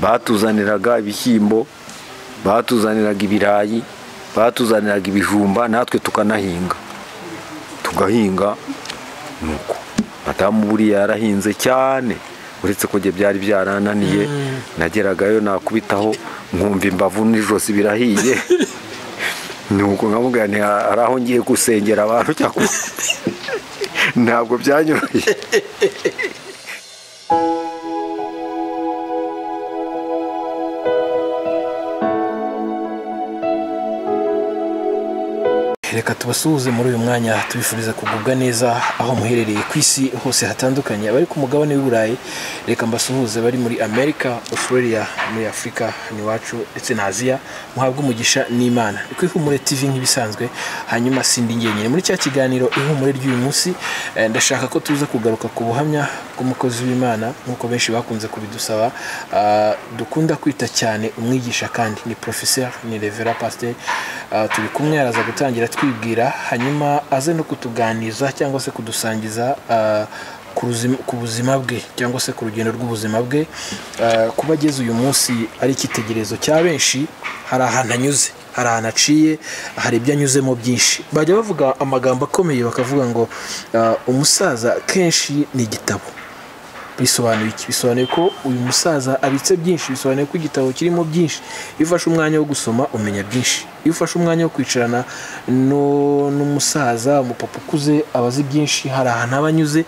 batuzaniraga ibishyimbo batuzaniraga ibirayi batuzaniraga ibijumba natwe tukanahinga tugahinga nuko madamu buriya yarahinze cyane uretse ko njye byari byarananiye nageragayo nakubitaho nkumva imbavu n'ijosi birahiye nuko nkamubwira nti hari aho ngiye gusengera abantu cyangwa ntabwo byanyoroheye reka tubasuhuze muri uyu mwanya tubifuriza kugubwa neza aho muherereye ku isi hose hatandukanye abari ku mugabane w'i burayi reka mbasuhuze bari muri amerika australia muri afurika iwacu ndetse na aziya muhabwe umugisha n'imana ni ku ihumure tv nk'ibisanzwe hanyuma sindi ngenyine muri cya kiganiro ihumure ry'uyu munsi eh, ndashaka ko tuza kugaruka ku buhamya bw'umukozi w'imana nk'uko benshi bakunze kubidusaba ah, dukunda kwita cyane umwigisha kandi ni professeur ni revera pasteur Ah, turi kumwe araza gutangira twibwira hanyuma aze no kutuganiza cyangwa se kudusangiza ah, ku ruzima- ku buzima bwe cyangwa se ku rugendo rw'ubuzima bwe Ah, kuba ageze uyu munsi ari icyitegererezo cya benshi hari ahantu anyuze hari ahantu aciye hari ibyo anyuzemo byinshi bajya bavuga amagambo akomeye bakavuga ngo ah, umusaza kenshi ni igitabo bisobanuye iki bisobanuye ko uyu musaza abitse byinshi bisobanuye ko igitabo kirimo byinshi iyo ufashe umwanya wo gusoma umenya byinshi iyo ufashe umwanya wo kwicarana no- n'umusaza umupapa ukuze aba azi byinshi hari ahantu aba anyuze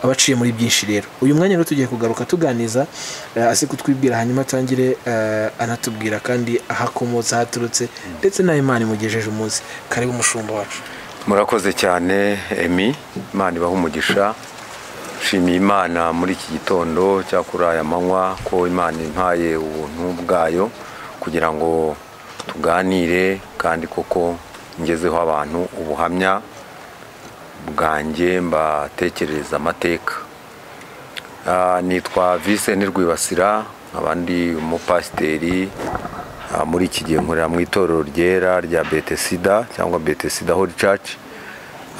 aba aciye muri byinshi rero uyu mwanya rero tugiye kugaruka tuganiza eh, aze kutwibwira hanyuma atangire eh, anatubwira kandi aho akomotse aho aturutse ndetse n'aho imana imugejeje umunsi karibu umushumba wacu murakoze cyane emi imana ibaha umugisha nshimiye imana muri iki gitondo cya kuri aya manywa ko imana impaye ubuntu bwayo kugira ngo tuganire kandi koko ngezeho abantu ubuhamya bwanjye mbatekerereza amateka Ah, nitwa Vincent Rwibasira abandi umupasiteri ah, muri iki gihe nkorera mu itorero ryera rya Betesida cyangwa Betesida Holy Church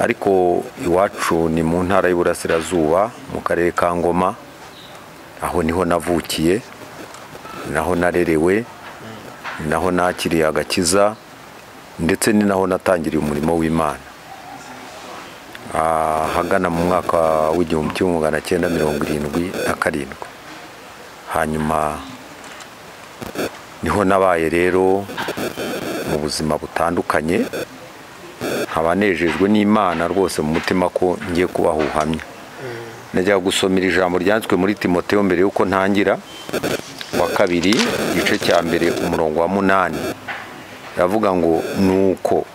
ariko iwacu ni mu ntara y'Iburasirazuba mu karere ka Ngoma aho niho navukiye naho narerewe naho nakiriye agakiza ndetse ni naho natangiriye umurimo w'Imana ahagana mu mwaka w'igihumbi kimwe magana cyenda mirongo irindwi na karindwi hanyuma niho nabaye rero mu buzima butandukanye nkaba nejejwe n'imana rwose mu mutima ko ngiye kubaha ubuhamya najya gusomera ijambo ryanditswe muri timoteo mbere y'uko ntangira wa kabiri igice cya mbere umurongo wa munani iravuga ngo nuko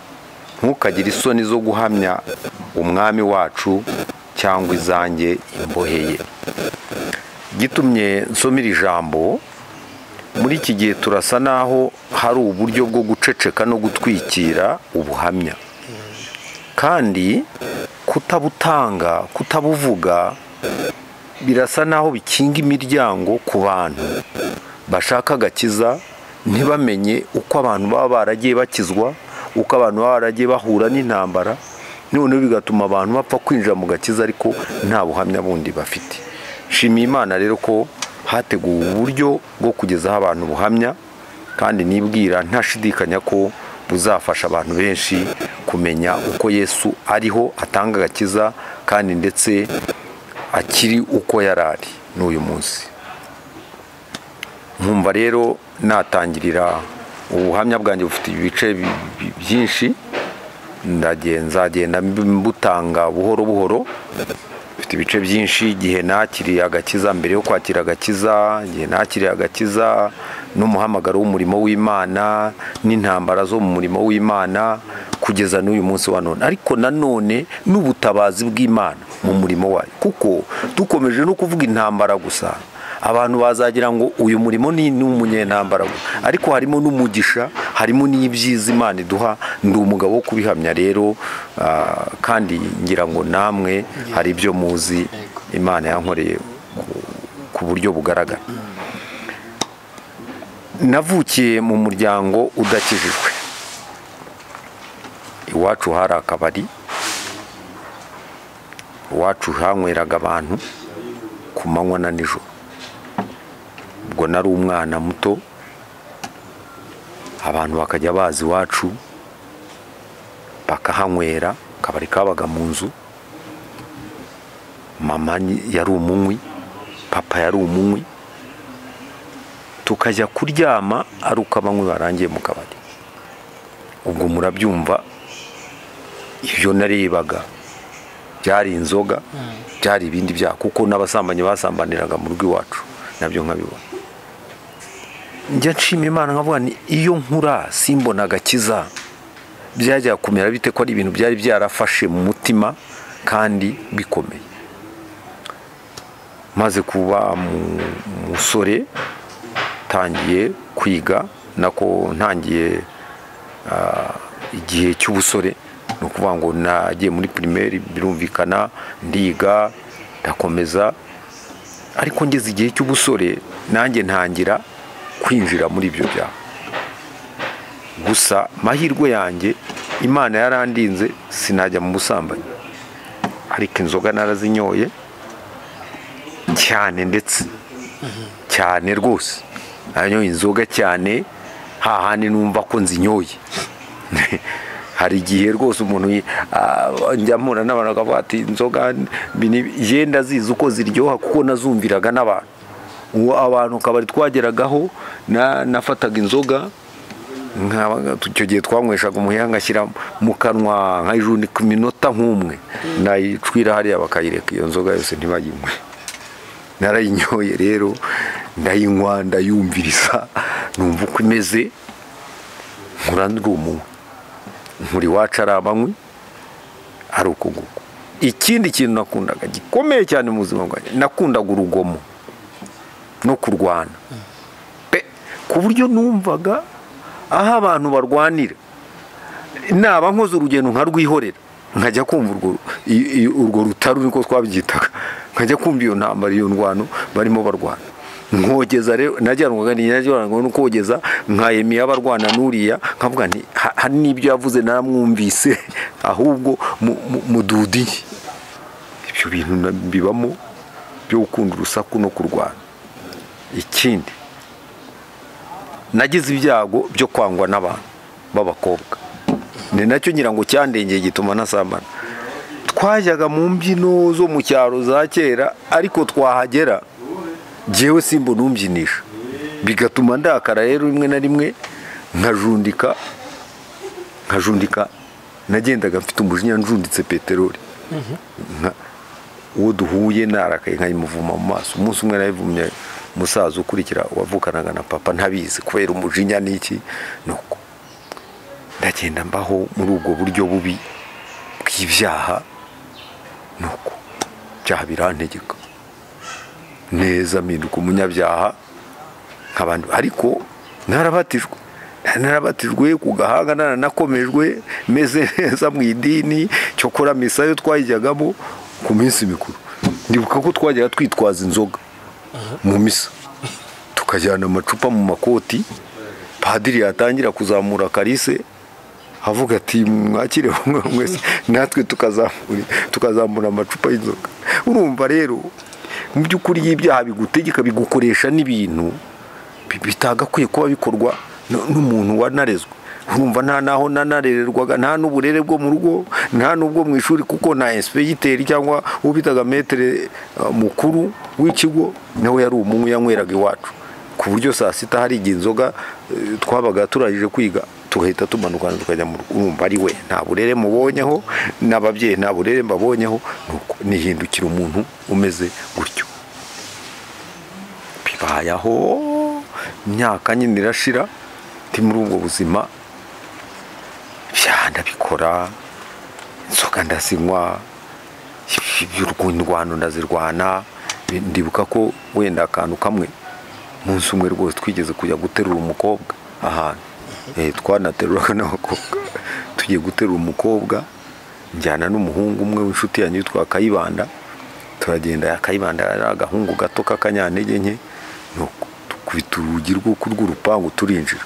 ntukagire isoni zo guhamya umwami wacu cyangwa izanjye imboheye gitumye nsoma iri jambo muri iki gihe turasa n'aho hari uburyo bwo guceceka no gutwikira ubuhamya kandi kutabutanga kutabuvuga birasa n'aho bikinga imiryango ku bantu bashaka agakiza ntibamenye uko abantu baba baragiye bakizwa uko abantu baba baragiye bahura n'intambara noneho bigatuma abantu bapfa kwinjira mu gakiza ariko nta buhamya bundi bafite nshimiye imana rero ko hateguwe uburyo bwo kugezaho abantu ubuhamya kandi nibwira ntashidikanya ko buzafasha abantu benshi kumenya uko yesu ariho atanga agakiza kandi ndetse akiri uko yari ari n'uyu munsi nkumva rero natangirira ubuhamya bwanjye bufite ibice bi- bi- byinshi ndagen- nzagenda mbutanga buhoro buhoro bifite ibice byinshi igihe nakiriye agakiza mbere yo kwakira agakiza igihe nakiriye agakiza n'umuhamagaro w'umurimo w'imana n'intambara zo mu murimo w'imana kugeza n'uyu munsi wa none ariko nanone n'ubutabazi bw'imana mu murimo wayo kuko dukomeje no kuvuga intambara gusa abantu bazagira ngo uyu murimo ni ni uw'umunyentambara gusa ariko harimo n'umugisha harimo n'ibyiza imana iduha ndi umugabo wo kubihamya rero ah, kandi ngira ngo namwe hari ibyo muzi imana yankoreye ku- ku buryo bugaragara navukiye mu muryango udakijijwe iwacu hari akabari iwacu hanyweraga abantu ku manywa na nijoro ubwo nari umwana muto abantu bakajya baza iwacu bakahanywera akabari kabaga mu nzu mama yari umunywi papa yari umunywi tukajya kuryama ari uko abanywi barangiye mu kabari ubwo murabyumva ibyo narebaga byari inzoga byari ibindi byaha kuko n'abasambanyi basambaniraga mu rugo iwacu nabyo nkabibona njya nshima imana nkavuga ni iyo nkura simbona agakiza byajya kumera bite ko ari ibintu byari byarafashe mu mutima kandi bikomeye maze kuba umusore tangiye kwiga nako ntangiye igihe cy'ubusore ni ukuvuga ngo nagiye muri pirimeri birumvikana ndiga ndakomeza ariko ngeze igihe cy'ubusore nanjye ntangira kwinjira muri ibyo byaha gusa amahirwe yanjye imana yarandinze sinajya mu busambanyi ariko inzoga narazinyoye cyane ndetse cyane rwose nanyoye inzoga cyane hahandi numva ko nzinyoye hari igihe rwose umuntu njya mpura n'abantu bakavuga ati inzoga yenda zizi uko ziryoha kuko nazumviraga n'abantu uwo abantu kabari twageragaho nafataga inzoga icyo gihe twanyweshaga umuheha ngashyira mu kanwa nkayijunika iminota nk'umwe nayicwira hariya bakayireka iyo nzoga yose ntibayinywe narayinyoye rero ndayinywa ndayumviriza numva uko imeze nkura umuntu nkuri iwacu ari abanywi ari uko nguko ikindi kintu nakundaga gikomeye cyane mu buzima bwanjye nakundaga urugomo no kurwana ku buryo numvaga aho abantu barwanira naba nkoze urugendo nkarwihorera nkajya kumva urwo rutaro niko twabyitaga nkajya kumva iyo ntambara iyo ndwano barimo barwana nkogeza rero najyanwaga najyanwaga no kogeza nkayemiye abarwana n'uriya nkavuga nti hari n'ibyo yavuze naramwumvise ahubwo mududiye ibyo bintu bibamo byo gukunda urusaku no kurwana ikindi nagize ibyago byo kwangwa n'abantu b'abakobwa ni nacyo ngira ngo cyandengeye gituma nasambana twajyaga mu mbyino zo mu cyaro za kera ariko twahagera ngewe simba numbyinishije bigatuma ndakara rero rimwe na rimwe nkajundika nkajundika nagendaga mfite umujinya njunditse peteroli uwo duhuye narakaye nkayimuvuma mu maso umunsi umwe nayivumye umusaza ukurikira wavukanaga na papa ntabizi kubera umujinya n'iki nuko ndagenda mbaho muri ubwo buryo bubi bw'ibyaha nuko ibyaha birantegeka neza mpinduka umunyabyaha nk'abandi ariko narabatijwe narabatijwe ku gahanga naranakomejwe meze neza mu idini cyokora misa yo twayijyagamo ku minsi mikuru ndibuka ko twajyaga twitwaza inzoga mu misa tukajyana amacupa mu makoti padiri yatangira kuzamura karise avuga ati mwakire mwese natwe tukazamura amacupa y'inzoga urumva rero mu by'ukuri iyo ibyaha bigutegeka bigukoresha n'ibintu bitagakwiye kuba bikorwa n'umuntu wanarezwe urumva nta naho nanarererwaga nta n'uburere bwo mu rugo nta n'ubwo mu ishuri kuko na esipegiteri cyangwa ubitaga metere mukuru w'ikigo nawe yari umuntu yanyweraga iwacu ku buryo saa sita hari igihe inzoga twabaga turangije kwiga tugahita tumanuka tukajya mu rugo urumva ari we nta burere mubonyeho n'ababyeyi nta burere mbabonyeho nihindukira umuntu umeze gutyo bibayeho imyaka nyine irashira ndi muri ubwo buzima ibyaha ndabikora inzoga ndazinywa indwano ndazirwana ndibuka ko wenda akantu kamwe munsi umwe rwose twigeze kujya guterura umukobwa ahantu twanateruraga n'abakobwa tugiye guterura umukobwa njyana n'umuhungu umwe w'inshuti yanjye witwa kayibanda turagenda kayibanda ari agahungu gato k'akanyantege nke dukubita urugi rw'urupangu turinjira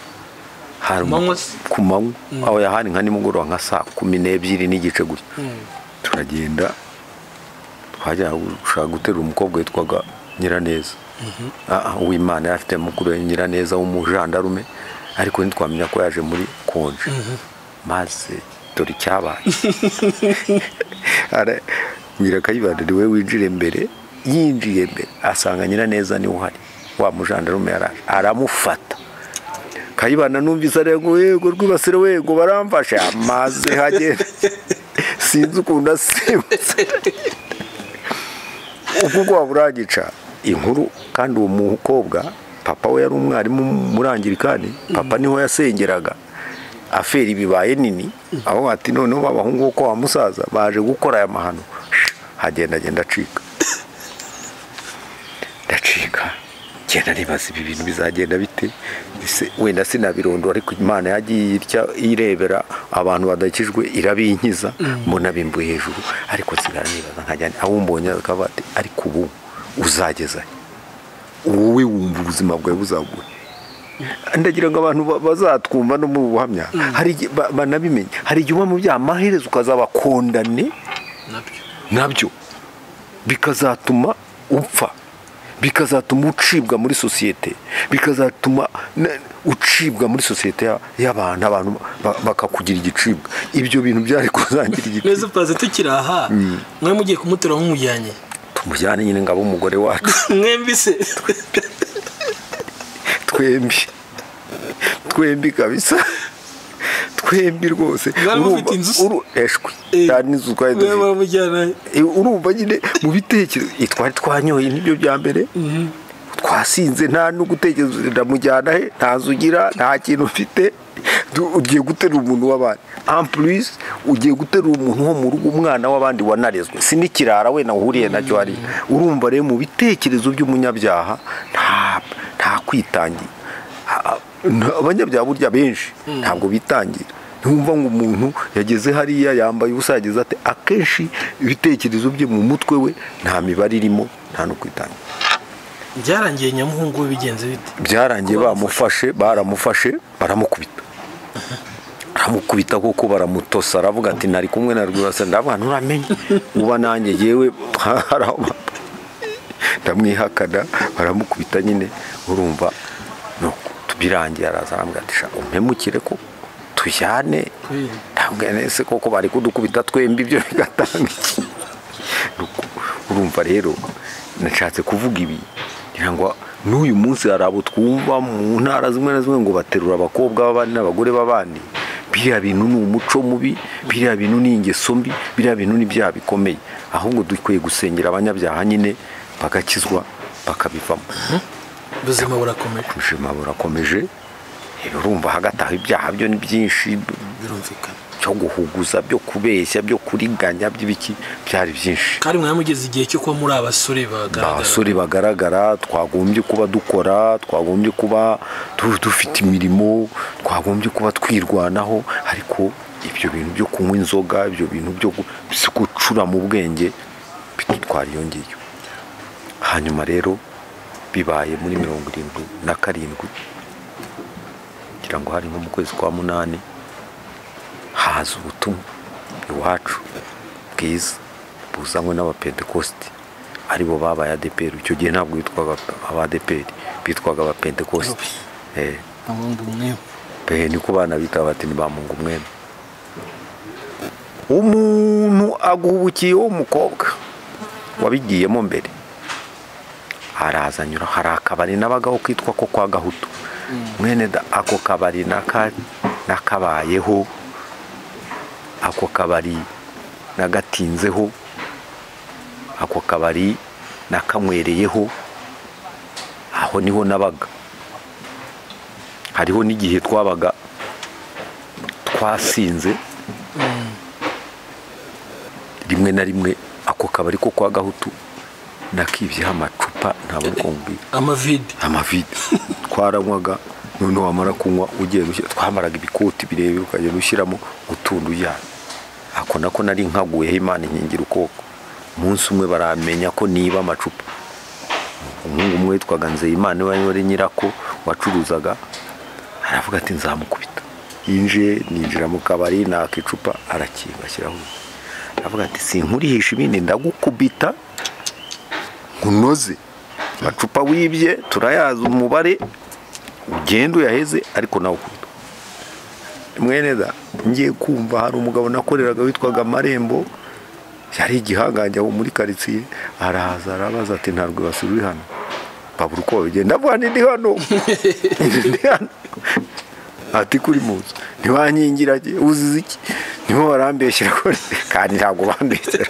ku manywa aho yahari nka nimugoroba nka saa kumi n'ebyiri n'igice gutya turagenda twajya gushaka guterura umukobwa witwaga nyiraneza Ah, ah, uwimana yari afite mukuru we nyiraneza w'umujandarume ariko ntitwamenya ko yaje muri konje maze dore icyabaye Ara- wira kayibanda ni we winjira imbere yinjiye imbere asanga nyiraneza niwe uhari wa mujandarume yaraje aramufata kayibana numvise arego yego rwibasire we ngo baramfasha maze hagenda sinzi ukuntu asimutse ubwo ubwoba burangica inkuru kandi uwo mukobwa papa we yari umwarimu murangirikani papa niho yasengeraga aferi bibaye nini aho ati noneho babahungu bo kwa musaza baje gukora aya mahano hagenda agenda acika ndacika genda nibaza ibi bintu bizagenda bite Ese wenda sinabirondora ariko imana yagiye irya irebera abantu badakijwe irabinkiza mbona bimbuye hejuru ariko nsigara nibaza nkajya aho mbonye akaba ati ariko ubu uzageza he? wowe wumva ubuzima bwawe buzaguye ndagira ngo abantu ba- bazatwumva no mu buhamya hari igihe ba- banabimenya hari igihe uba mu byaha amaherezo ukazabakondane nabyo nabyo bikazatuma upfa bikazatuma ucibwa muri sosiyete bikazatuma na- ucibwa muri sosiyete ya- y'abantu abantu ba- bakakugira igicibwa ibyo bintu byari kuzangira igicibwa neza utazi tukiri aha mwe mugiye kumutora nk'umujyanye tumujyane nyine ngabo umugore wacu mwembi se twembi twembi kabisa twembi rwose Mwari Urumva- mufite inzu se? uru- eshwi Eh, nta n'inzu twari mwe dufite muramujyana Eh, urumva nyine mu bitekerezo eh, twari twanyoye n'ibyo bya mbere twasinze nta no gutekereza uti ndamujyana he nta nzu ugira nta kintu ufite Du- ugiye guterura umuntu w'abandi ampulisi ugiye guterura umuntu wo mu rugo umwana w'abandi wanarezwe si n'ikirara wenda uhuriye nacyo hariya urumva rero mu bitekerezo by'umunyabyaha nta nta kwitangira Ha- nta- abanyabyaha burya benshi ntabwo bitangira ntumva ngo umuntu yageze hariya yambaye ubusa yageze ate akenshi ibitekerezo bye mu mutwe we nta mibare irimo nta no kwitangira byarangiye nyamuhungu we bigenze bite byarangiye bamufashe baramufashe baramukubita baramukubita kuko baramutosa aravuga ati ntari kumwe na rwibasa ndavuga nturamenye uba nanjye yewe ndamwihakana baramukubita nyine urumva nuko birangiye araza arambwira ati sha umpemukire ko tujyane Mm. ndabwira nese koko bari kudukubita twembi ibyo bigatanga iki Nuko urumva rero nashatse kuvuga ibi ngira ngo n'uyu munsi hari abo twumva mu ntara zimwe na zimwe ngo baterura abakobwa b'abandi n'abagore b'abandi biriya bintu ni umuco mubi biriya bintu ni ingeso mbi biriya bintu ni ibyaha bikomeye ahubwo dukwiye gusengera abanyabyaha nyine bagakizwa bakabivamo ubuzima burakomeje ubuzima burakomeje urumva hagataho ibyaha byo ni byinshi birumvikana byo guhuguza byo kubeshya byo kuriganya by'ibiki byari byinshi kandi mwamugeze igihe cyo kuba muri abasore bagaragara abasore bagaragara twagombye kuba dukora twagombye kuba du- dufite imirimo twagombye kuba twirwanaho ariko ibyo bintu byo kunywa inzoga ibyo bintu byo gu- si gucura mu bwenge bidutwara iyo ngiyo hanyuma rero bibaye muri mirongo irindwi na karindwi kugira ngo hari nko mu kwezi kwa munani haza ubutumwa iwacu bwiza buzanywe n'abapentekosti aribo babaye adeperi icyo gihe ntabwo bitwaga abadeperi bitwaga abapentekosti Eh, ubundi umwe pe niko bana bitaba bati nibamunga umwenda umuntu aguhubukiye w'umukobwa wabigiyemo mbere araza anyura hari akabari n'abagaho kitwa ko kwa gahutu mwene da ako kabari naka- nakabayeho ako kabari nagatinzeho ako kabari nakanywereyeho aho niho nabaga hariho n'igihe twabaga twasinze rimwe na rimwe ako kabari ko kwa gahutu nakibyeho amacupa ntabwo ari kumbwira amavide amavide twaranywaga noneho wamara kunywa ugiye gushyira twambaraga ibikoti birebire ukagenda ushyiramo utuntu ujyana ako nako nari nkaguyeho imana inkingira ukoko umunsi umwe baramenya ko niba amacupa umuhungu umwe witwaga nzeyimana wari wari nyirako wacuruzaga aravuga ati nzamukubita yinjiye ninjira mu kabari naka icupa arakinga ashyiraho aravuga ati sinkurisha ibindi ndagukubita nkunoze amacupa wibye turayazi umubare ugenda uyaheze ariko nawe ukunda mweneza ngiye kumva hari umugabo nakoreraga witwaga amarembo yari igihangange aho muri karitsiye arahaza arabaza ati ntabwo basubire hano babura uko babigenda avuga ni hano Ndi hano." ati kuri muzi ntibankingira uzize iki niho warambeshyira kandi ntabwo bandekera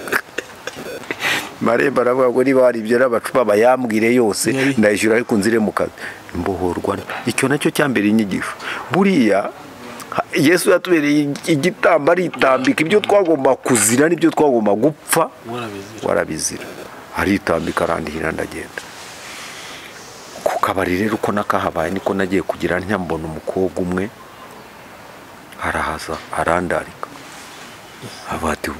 marembo aravuga ngo niba hari ibyo n'abacupa bayambwire yose Yari. ndayishyura ariko nzire mu kazi imbohorwa icyo nacyo cyambere inyigisho buriya ha- yesu yatubereye ig- igitambo aritambika ibyo twagomba kuzira n'ibyo twagomba gupfa warabizira warabizira aritambika arandihira ndagenda ku kabari rero uko nakahabaye niko nagiye kugira ntya mbona umukobwa umwe arahaza arandarika aba ati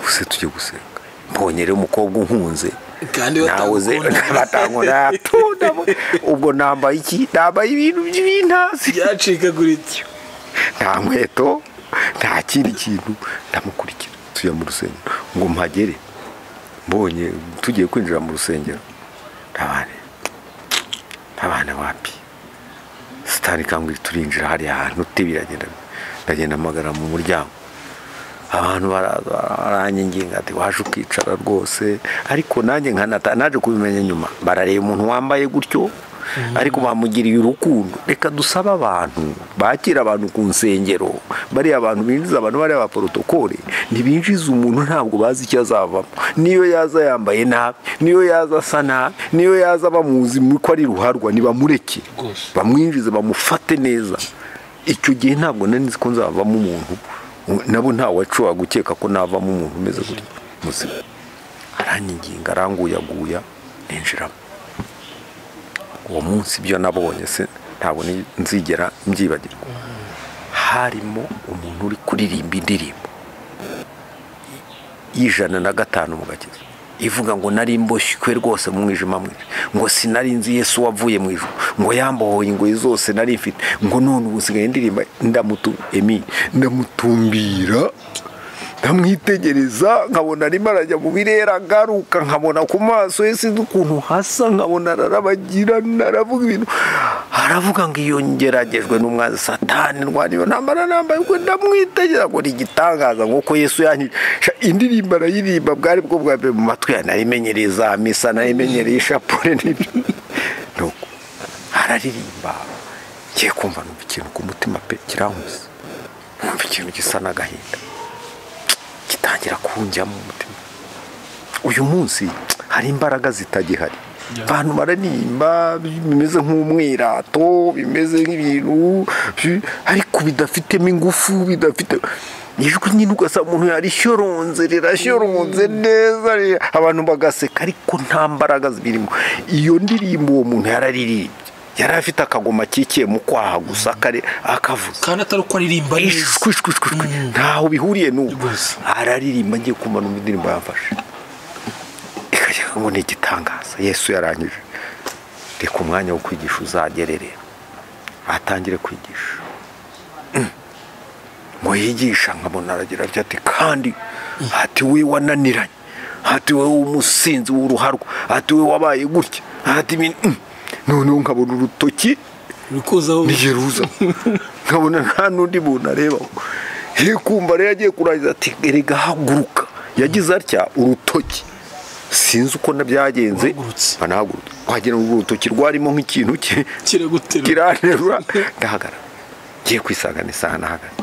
use tujye gusenga mbonye rero umukobwa unkunze kandi nawe ze batankunda batankunda tundamo ubwo nambaye iki nambaye ibintu by'ibintasi byacikaguritse nta nkweto nta kindi kintu ndamukurikira tujya mu rusengero ngo mpagere mbonye tugiye kwinjira mu rusengero ntabane ntabane wapi sitani kangwiri turinjira hariya hantu te biragenda ndagenda mpagara mu muryango abantu baraza baranginga ati waje ukicara rwose ariko nanjye nkanata naje kubimenya nyuma barareba umuntu wambaye gutyo ariko bamugiriye urukundo reka dusabe abantu bakira abantu ku nsengero bariya abantu binjiza abantu bariya ba porotokole ntibinjiza umuntu ntabwo bazi icyo azavamo niyo yaza yambaye nabi niyo yaza asa nabi niyo yaza bamuzi ko ari ruharwa ntibamureke Rwose. bamwinjize bamufate neza icyo gihe ntabwo nari nzi ko nzavamo umuntu nabo ntawe wacuwa gukeka ko navamo umuntu umeze gutya muzima aranyiginga aranguyaguya ninjiramo uwo munsi ibyo nabonye se ntabwo ni- nzigera mbyibagirwa harimo umuntu uri kuririmba indirimbo y'ijana na gatanu mu gakiza ivuga ngo nari mboshywe rwose mu mwijima mwinshi ngo sinari nzi yesu wavuye mu ijuru ngo yambohoye ingoyi zose nari mfite ngo none ubu nsigaye ndirimba ndamutu emi ndamutumbira ndamwitegereza nkabona arimo arajya mu birere agaruka nkabona ku maso ye sinzi ukuntu hasa nkabona ararabagirana aravuga ibintu aravuga ngo iyo ngeragejwe n'umwanzi satani ndwaniwe ntambara nambaye ubwo ndamwitegera ngo ni igitangaza nk'uko yesu yanyisha indirimbo arayiririmba bwari bwo bwa mbere mu matwi yanjye narimenyereye za misa narimenyereye ishapure n'ibyo Nuko araririmba ngiye kumva numva ikintu ku mutima pe kirankuze numva ikintu gisa n'agahinda gitangira kunjyamo umutima uyu munsi hari imbaraga zitagihari abantu bararirimba bimeze nk'umwirato bimeze nk'ibintu bi- ariko bidafitemo ingufu bidafite ijwi nyine ugasanga umuntu yarishyororonze rirashyoronze neza ri- abantu bagaseka ariko nta mbaraga zibirimo iyo ndirimbo uwo muntu yararirimbye yari afite akagoma kikiye mu kwaha gusa kare- akavuza kandi atari uko aririmba neza ishwi ishwi ishwi ishwi. ntaho bihuriye n'ubu Rwose. araririmba ngiye kumva numva indirimbo yamfashe ikajya ngo ni igitangaza yesu yarangije reka umwanya wo kwigisha uzagerere atangire kwigisha Mm. ngo yigisha nkabona aragira atya ati kandi ati we wananiranye ati wowe umusinzi w'uruharwa ati we wabaye gutya ati ibintu Mm. noneho nkabona urutoki uri kuzaho ni Yeruza nkabona nta n'undi muntu arebaho ye kumva rero agiye kurangiza ati erega haguruka yagize atya urutoki sinzi uko na byagenze Wahagurutse. anahagurutse wagira ngo urutoki rwarimo nk'ikintu cye kiraguterura kiranterura ndahagarara ngiye kwisangana isaha nahagaze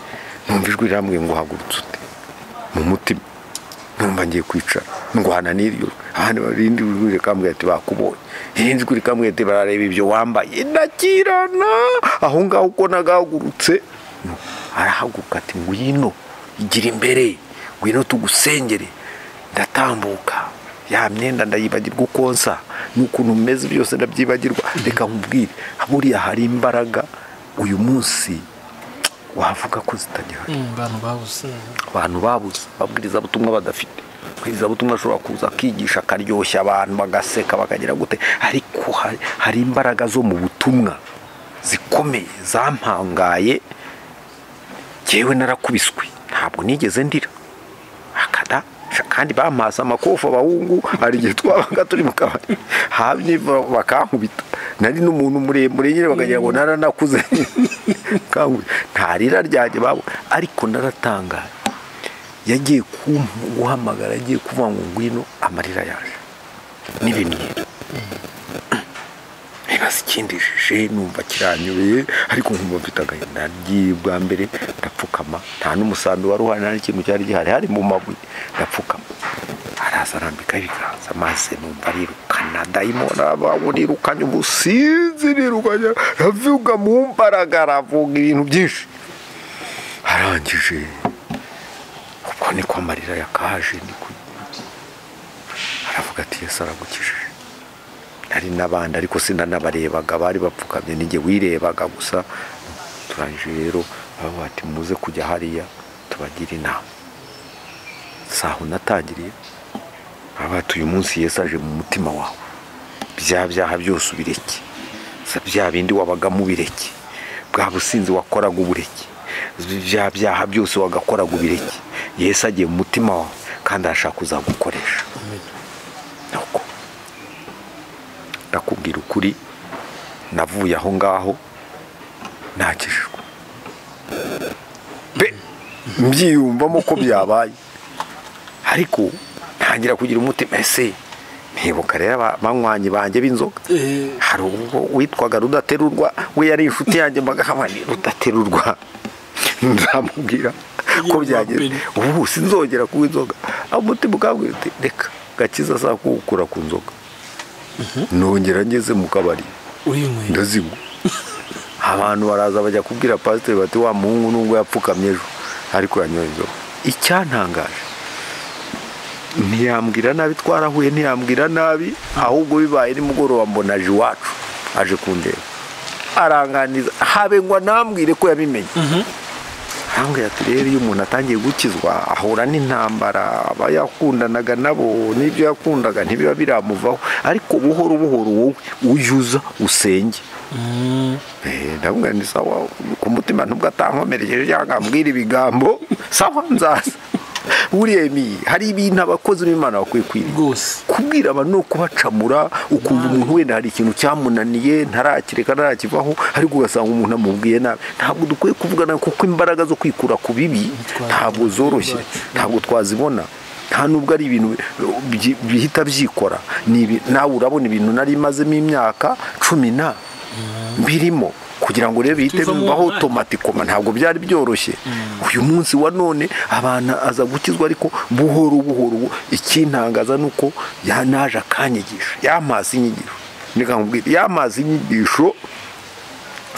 numva ijwi rirambwiye ngo hagurutse ute mu mutima numva ngiye kwicara ndwana n'iryo jwi. ahandi irindi jwi rikambwira ati bakubonye irindi jwi rikambwira ati barareba ibyo wambaye ndakirana aho ngaho uko nagahagurutse arahaguruka ati ngwino igira imbere ngwino tugusengere ndatambuka ya myenda ndayibagirwa uko nsa n'ukuntu umeze byose ndabyibagirwa reka nkubwire buriya hari imbaraga uyu munsi wavuga ko zitagihari abantu babuze abantu babuze babwiriza butumwa badafite babwiriza butumwa ashobora kuza akigisha akaryoshya abantu bagaseka bakagira gute ariko hari, hari imbaraga zo mu butumwa zikomeye zampangaye njyewe narakubiswe ntabwo nigeze ndira akada badufasha kandi bamaze amakofu abahungu hari igihe twabaga turi mu kabari hamye bakankubita nari n'umuntu muremure nyine bakagira ngo naranakuze nta rira ryanjye babo ariko naratangaye yagiye guhamagara agiye kuvuga ngo ngwino amarira yaje n'ibimyira nibaza ikindijije numva kiranyobeye ariko nkumva mfite agahinda nagiye bwa mbere ndapfukama nta n'umusambi wari uhari nta n'ikintu cyari gihari hari mu mabuye ndapfukama araza arambikaho ibiganza maze numva arirukana dayimoni abawe rirukanye ubusinzi rirukanye aravuga mu mbaraga aravuga ibintu byinshi arangije ubwo niko amarira yakaje niko aravuga ati yesu aragukijije hari n'abandi ariko sinanabarebaga bari bapfukamye nijye wirebaga gusa turangije rero bavuga ati muze kujya hariya tubagire inama saho natangiriye baba uyu munsi yesu aje mu mutima wawe bya byaha byose ubireke bya bindi wabaga mubireke bwa businzi wakoraga ubureke bya byaha byose wagakoraga ubireke yesu agiye mu mutima wawe kandi arashaka kuzagukoresha ndakubwira ukuri navuye aho ngaho ntakijijwe mbyiyumvamo ko byabaye ariko ntangira kugira umutima ese ntibuka rero abanywanyi banjye b'inzoga hari ubwo witwaga rudaterurwa we yari inshuti yanjye ni rudaterurwa ndamubwira ko byagenze ubu sinzongera kunywa inzoga aho umutima ukabwira uti reka gakiza saa kuwukura ku nzoga nongera ngeze mu kabari ndazigwa abantu baraza bajya kubwira pasiteri bati wa muhungu nubwo yapfukamye ejo ariko yanyoye inzoga icyantangaje ntiyambwira nabi twarahuye ntiyambwira nabi ahubwo bibaye nimugoroba mbona aje iwacu aje kundeba aranganiza habe ngo anambwire ko yabimenye ahambwira ati rero iyo umuntu atangiye gukizwa ahura n'intambara aba yakundanaga nabo n'ibyo yakundaga ntibiba biramuvaho ariko buhoro buhoro wowe uyuza usenge ndabona ni sawa ku mutima nubwo atankomerekeje cyangwa ambwira ibigambo sawa nzaza buriya hari ibintu abakozi b'imana bakwiye kwirinda kubwira abantu no kubacamura ukumva umuntu wenda hari ikintu cyamunaniye ntarakireka ntarakivaho ariko ugasanga umuntu amubwiye nabi ntabwo dukwiye kuvugana kuko imbaraga zo kwikura ku bibi ntabwo zoroshye ntabwo twazibona nta nubwo ari ibintu bihita byikora nawe urabona ibintu nari imazemo imyaka cumi na birimo kugira ngo rero bihite bibaho tomatikoma ntabwo byari byoroshye uyu munsi wa none abantu aza gukizwa ariko buhoro buhoro ikintangaza ni uko yanaje akanyigisho yamaze inyigisho yamaze inyigisho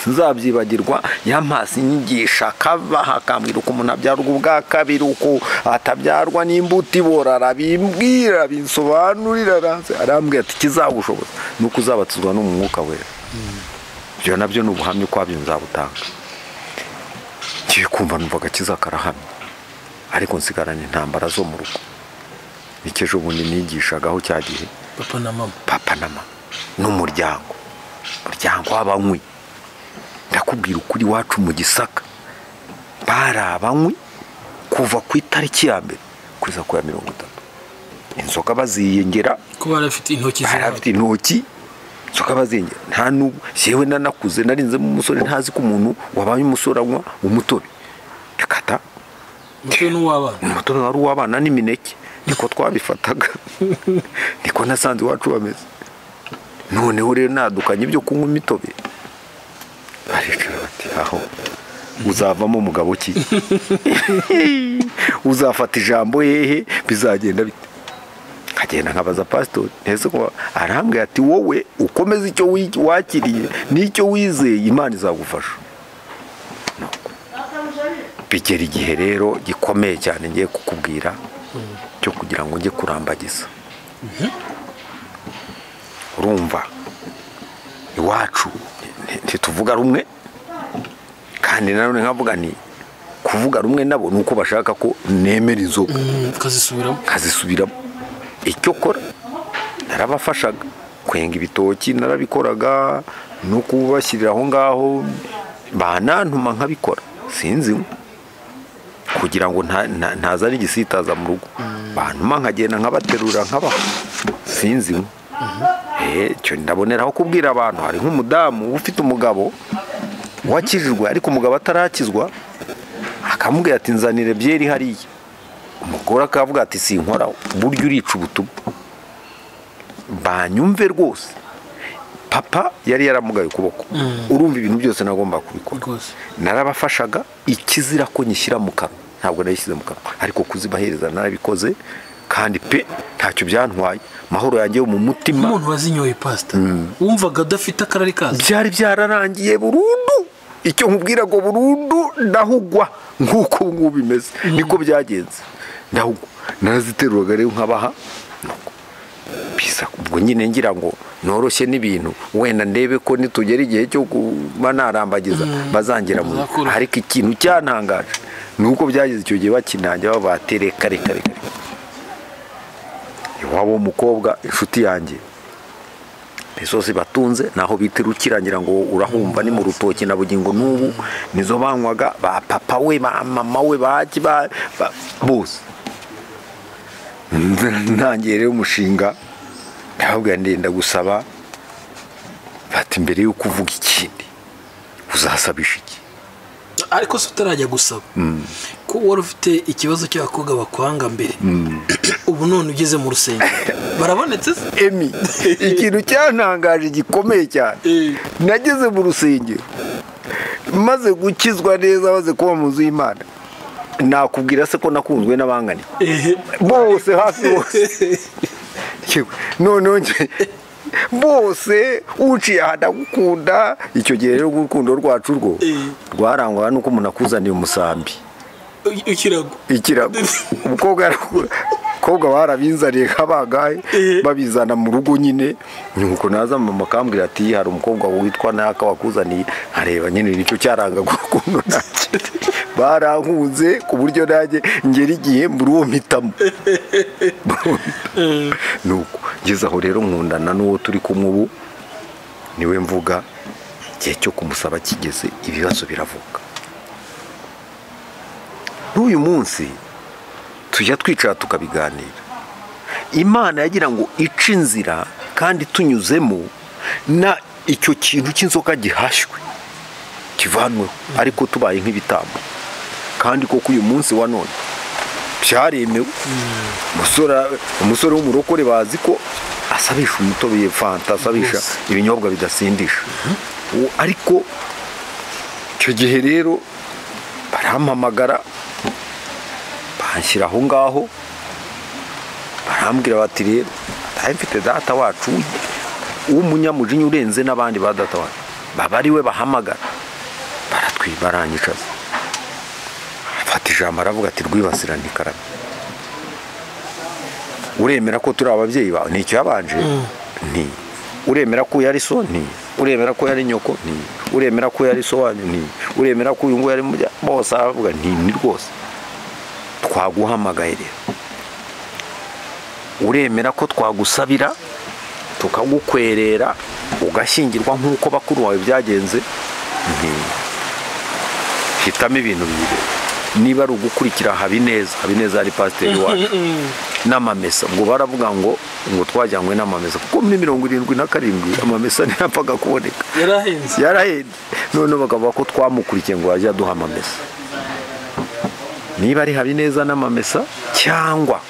nzabyibagirwa yamaze inyigisho akabaha akambwira uko umuntu abyarwa ubwa kabiri uko atabyarwa n'imbuto ibora arabimbwira arabisobanurira arambwira ati ikizagushoboza ni uko uzabatizwa n'umwuka wera ibyo nabyo ni ubuhamya ko wabyo nzabutanga ngiye kumva numva agakiza karahamye ariko nsigaranye intambara zo mu rugo n'icyo bundi nigishagaho cya gihe papa na mama papa na mama n'umuryango umuryango w'abanywi ndakubwira ukuri iwacu mu gisaka bari abanywi kuva ku itariki ya mbere kugeza ku ya mirongo itatu inzoga baziyengera ko barafite intoki barafite intoki inzoga baziyengera nta n'ubu yewe nanakuze narinzemo umusore ntazi ko umuntu wabaye umusore anywa umutobe rekata umutobe n'uw'abana umutobe wari uw'abana n'imineke niko twabifataga niko nasanze iwacu bameze noneho rero nadukanye ibyo kunywa imitobe baricara bati aho uzavamo umugabo ki uzafata ijambo hehe bizagenda bite nkagenda nkabaza pasitori ntese ko arambwira ati wowe ukomeze icyo wakiriye n'icyo wizeye imana izagufasha bigera igihe rero gikomeye cyane ngiye kukubwira cyo kugira ngo njye kurambagiza urumva iwacu ntituvuga rumwe kandi nanone nkavuga ni kuvuga rumwe nabo ni uko bashaka ko nemera inzoga nkazisubiramo icyo kora narabafashaga kwenga ibitoki narabikoraga no kubashyirira aho ngaho banantuma nkabikora sinzi kugira ngo ntazane igisitaza mu rugo bantuma nkagenda nkabaterura nkabaha sinzi Eh, icyo ndaboneraho kubwira abantu hari nk'umudamu ufite umugabo wakijijwe ariko umugabo atarakizwa akamubwira ati nzanire byeri hariya umugore akavuga ati sinkora buryo urica ubutumwa banyumve rwose papa yari yaramugaye ukuboko urumva ibintu byose nagomba kubikora rwose narabafashaga ikizira ko nyishyira mu kanwa ntabwo nayishyize mu kanwa ariko kuzibahereza narabikoze kandi pe ntacyo byantwaye amahoro yanjye yo mu mutima umuntu wazinyoye pasita wumvaga adafite akarari kazo byari byararangiye burundu icyo nkubwira ngo burundu ndahugwa nk'uko ubu ngubu bimeze niko byagenze ndahugwa naraziteruraga rero nkabaha nuko bisa ubwo nyine ngira ngo noroshye n'ibintu wenda ndebe ko nitugera igihe cyo kuba narambagiza bazangira mu Bazakura. ariko ikintu cyantangaje ni uko byageze icyo gihe bakinangira babatere kare kare kare iwabo w'umukobwa inshuti yanjye pesosi batunze naho bitirukirangira ngo urahumva ni mu rutoki na bugingo n'ubu nizo banywaga ba papa we ba mama we baki ba ba- bose ntangiye rero umushinga ndababwira ndenda gusaba fata imbere y'uko uvuga ikindi uzasabisha iki ariko se utarajya gusaba ko wari ufite ikibazo cy'abakobwa bakwanga mbere ubu none ugeze mu rusengero barabonetse se emi ikintu cyantangaje gikomeye cyane Eh. nageze mu rusengero maze gukizwa neza maze kuba mu nzu y'imana nakubwira se ko nakunzwe n'abangani ehe bose hafi bose Yewe, noneho nge bose uciye aha ndagukunda icyo gihe rero urukundo rwacu rwo Eh. rwarangwaga nuko umuntu akuzaniye umusambi ikirago ikirago umukobwa yarakura umukobwa barabinzaniye nk'abangahe Eh. babizana mu rugo nyine nuko naza mama akambwira ati hari umukobwa witwa naka wakuzaniye nkareba nyine nicyo cyarangaga ukuntu nanjye barankunze ku buryo nanjye ngera igihe muri uwo mpitamo nuko ngeze aho rero nkundana n'uwo turi kumwe ubu niwe mvuga igihe cyo kumusaba kigeze ibibazo biravuka n'uyu munsi tujya twicara tukabiganira imana yagira ngo ice inzira kandi tunyuzemo na icyo kintu cy'inzoka gihashywe kivanweho ariko tubaye nk'ibitambo kandi koko uyu munsi wa none byaremewe umusore- umusore w'umurokore bazi ko asabisha umutobe fanta asabisha Rwose. ibinyobwa bidasindisha Uwo- ariko icyo gihe rero barampamagara banshyira aho ngaho barambwira bati rero ndaye mfite data wacu w'umunyamujinya urenze n'abandi ba data wacu baba ari we bahamagara baratwi baranyicaza afata ijambo aravuga ati rwibasirane ikarabe uremera ko turi ababyeyi bawe ni icyabanje ni uremera ko uyu ari so ni uremera ko uyu ari nyoko ni uremera ko uyu ari so wanyu ni uremera ko uyu nguyu ari mujya bose aravuga nti ni rwose twaguhamagaye rero uremera ko twagusabira tukagukwerera ugashyingirwa nk'uko bakuru bawe byagenze nti hitamo ibintu bibiri niba ari ugukurikira habineza habineza yari pasiteri wacu n'amamesa ngo baravuga ngo ngo twajyanywe n'amamesa kuko muri mirongo irindwi na karindwi amamesa ntiyapfaga kuboneka yarahenze yarahenda noneho bakavuga ko twamukurikiye ngo yajya aduha amamesa niba ari habineza n'amamesa cyangwa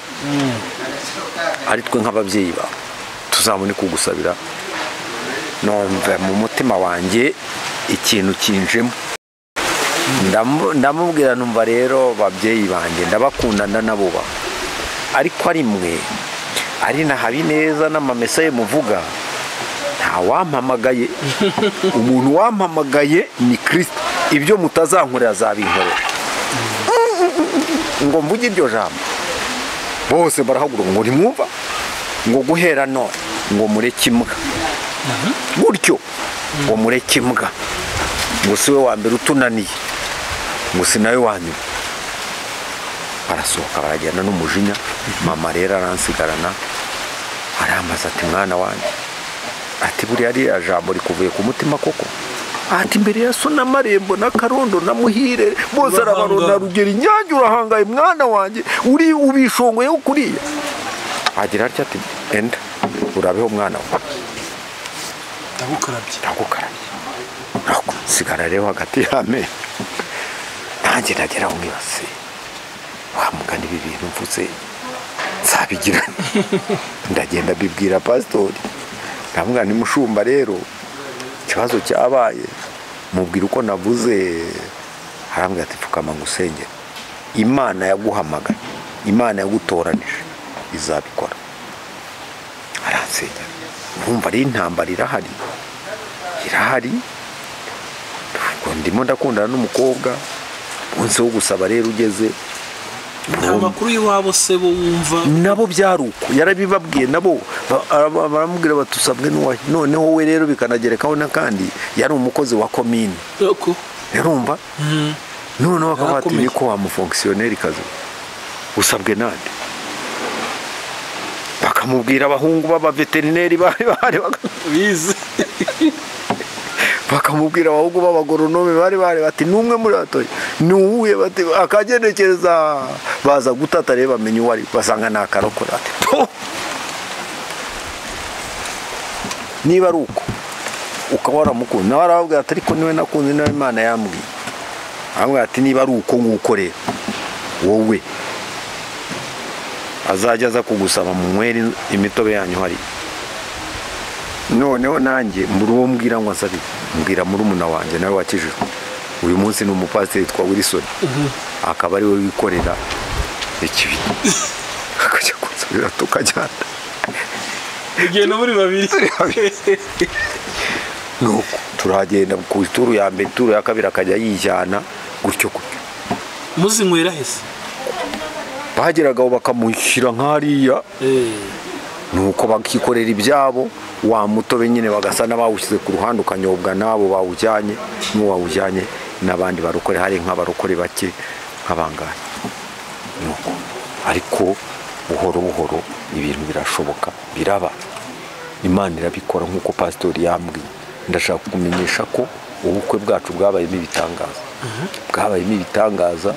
ari twe nk'ababyeyi bawe tuzabone kugusabira numva mu mutima wanjye ikintu kinjemo Ndamu- ndamubwira numva rero babyeyi banjye ndabakundana nabo ba ariko ari mwe ari na habineza n'amamesa ye muvuga nta wampamagaye umuntu wampamagaye ni kirisito ibyo mutazankorera azabinkorera ngo mvuge iryo jambo bose barahaguruka ngo ntimwumva ngo guhera none ngo mureke imbwa gutyo ngo mureke imbwa ngo si we wa mbere utunaniye ngo si nawe wa nyuma barasohoka baragenda n'umujinya mama rero aransigarana arambaza ati mwana wanjye ati buriya ariya jambo rikuvuye ku mutima koko ati imbere ya so na marembo na karondo na muhire bose arabarona na rugero inyange urahangaye mwana wanjye uri ubishongoyeho kuriya agira atya ati enda urabeho mwana wawe ndagukarabye ndagukarabye nako sigara rero hagati y'amenyo nanjye nagera aho mwibase wamugana ibi bintu mvuze nzabigira ndagenda bibwira pasitori ndamubwira ni mushumba rero ikibazo cyabaye mubwira uko navuze arambwira ati pfukama ngo usengere imana yaguhamagaye imana yagutoranije izabikora aransengera urumva ari intambara irahari irahari ubwo ndimo ndakundana n'umukobwa umunsi wo gusaba rero ugeze nta makuru y'iwabo se bo wumva nabo byari uko yarabibabwiye nabo ba- ara- baramubwira bati usabwe n'uwahe noneho we rero bikanagerekaho n'akandi yari umukozi wa komini uko urumva noneho bakaba bati Yarakomeye. niko wamufonkisiyoneri kazi usabwe nande bakamubwira abahungu b'abaveterineri bari bahari baka- bize bakamubwira abahungu b'abagoronome bari bari bati ni umwe muri batoya ni uwuhe bati akagenekereza baza gutata rero bamenya uwo ari basanga ni akarokora ati "To!" niba ari uko ukaba waramukunze nawe arababwira ati ariko niwe nakunze nawe imana yambwiye aramubwira ati niba ari uko nguko rero wowe azajya aza kugusaba mu mweri imitobe yanyu hari noneho nanjye muri uwo mbwira ngo asabe mbwira muri umuna wanjye nawe wakijijwe uyu munsi ni umupasiteri witwa wilson akaba ari we wikorera ikibi akajya kunsabira tukajyana ugenda muri babiri nuko turagenda ku ituru ya mbere ituru ya kabiri akajya yijyana gutyo gutyo muzinywera hese bageragaho bakamushyira nk'ariya Eh, nuko bakikorera ibyabo wa mutobe nyine bagasa n'abawushyize ku ruhande ukanyobwa n'abo bawujyanye n'uwo wawujyanye n'abandi barokore hari nk'abarokore bake nk'abangahe nuko ariko buhoro buhoro ibintu birashoboka biraba imana irabikora nk'uko pasitori yambwiye ndashaka kukumenyesha ko ubukwe bwacu bwabayemo ibitangaza bwabayemo ibitangaza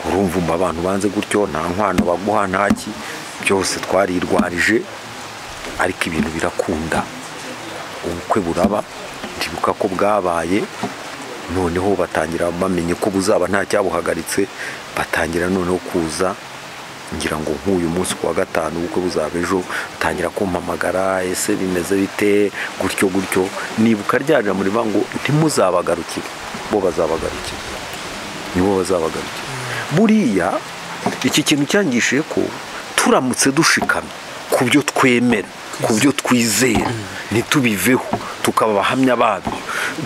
urumva umva abantu banze gutyo nta nkwano baguha ntaki byose twarirwarije ariko ibintu birakunda ubukwe buraba ndibuka ko bwabaye noneho batangira bamenye ko buzaba nta cyabuhagaritse batangira noneho kuza ngira ngo nk'uyu munsi ku wa gatanu ubukwe buzaba ejo batangira kumpamagara ese bimeze bite gutyo gutyo nibuka ryarira muri bango ntimuzabagarukire bo bazabagarukira nibo bazabagarukira buriya iki kintu cyangishije ko turamutse dushikamye ku byo twemera ku byo twizera ntitubiveho tukaba abahamya babyo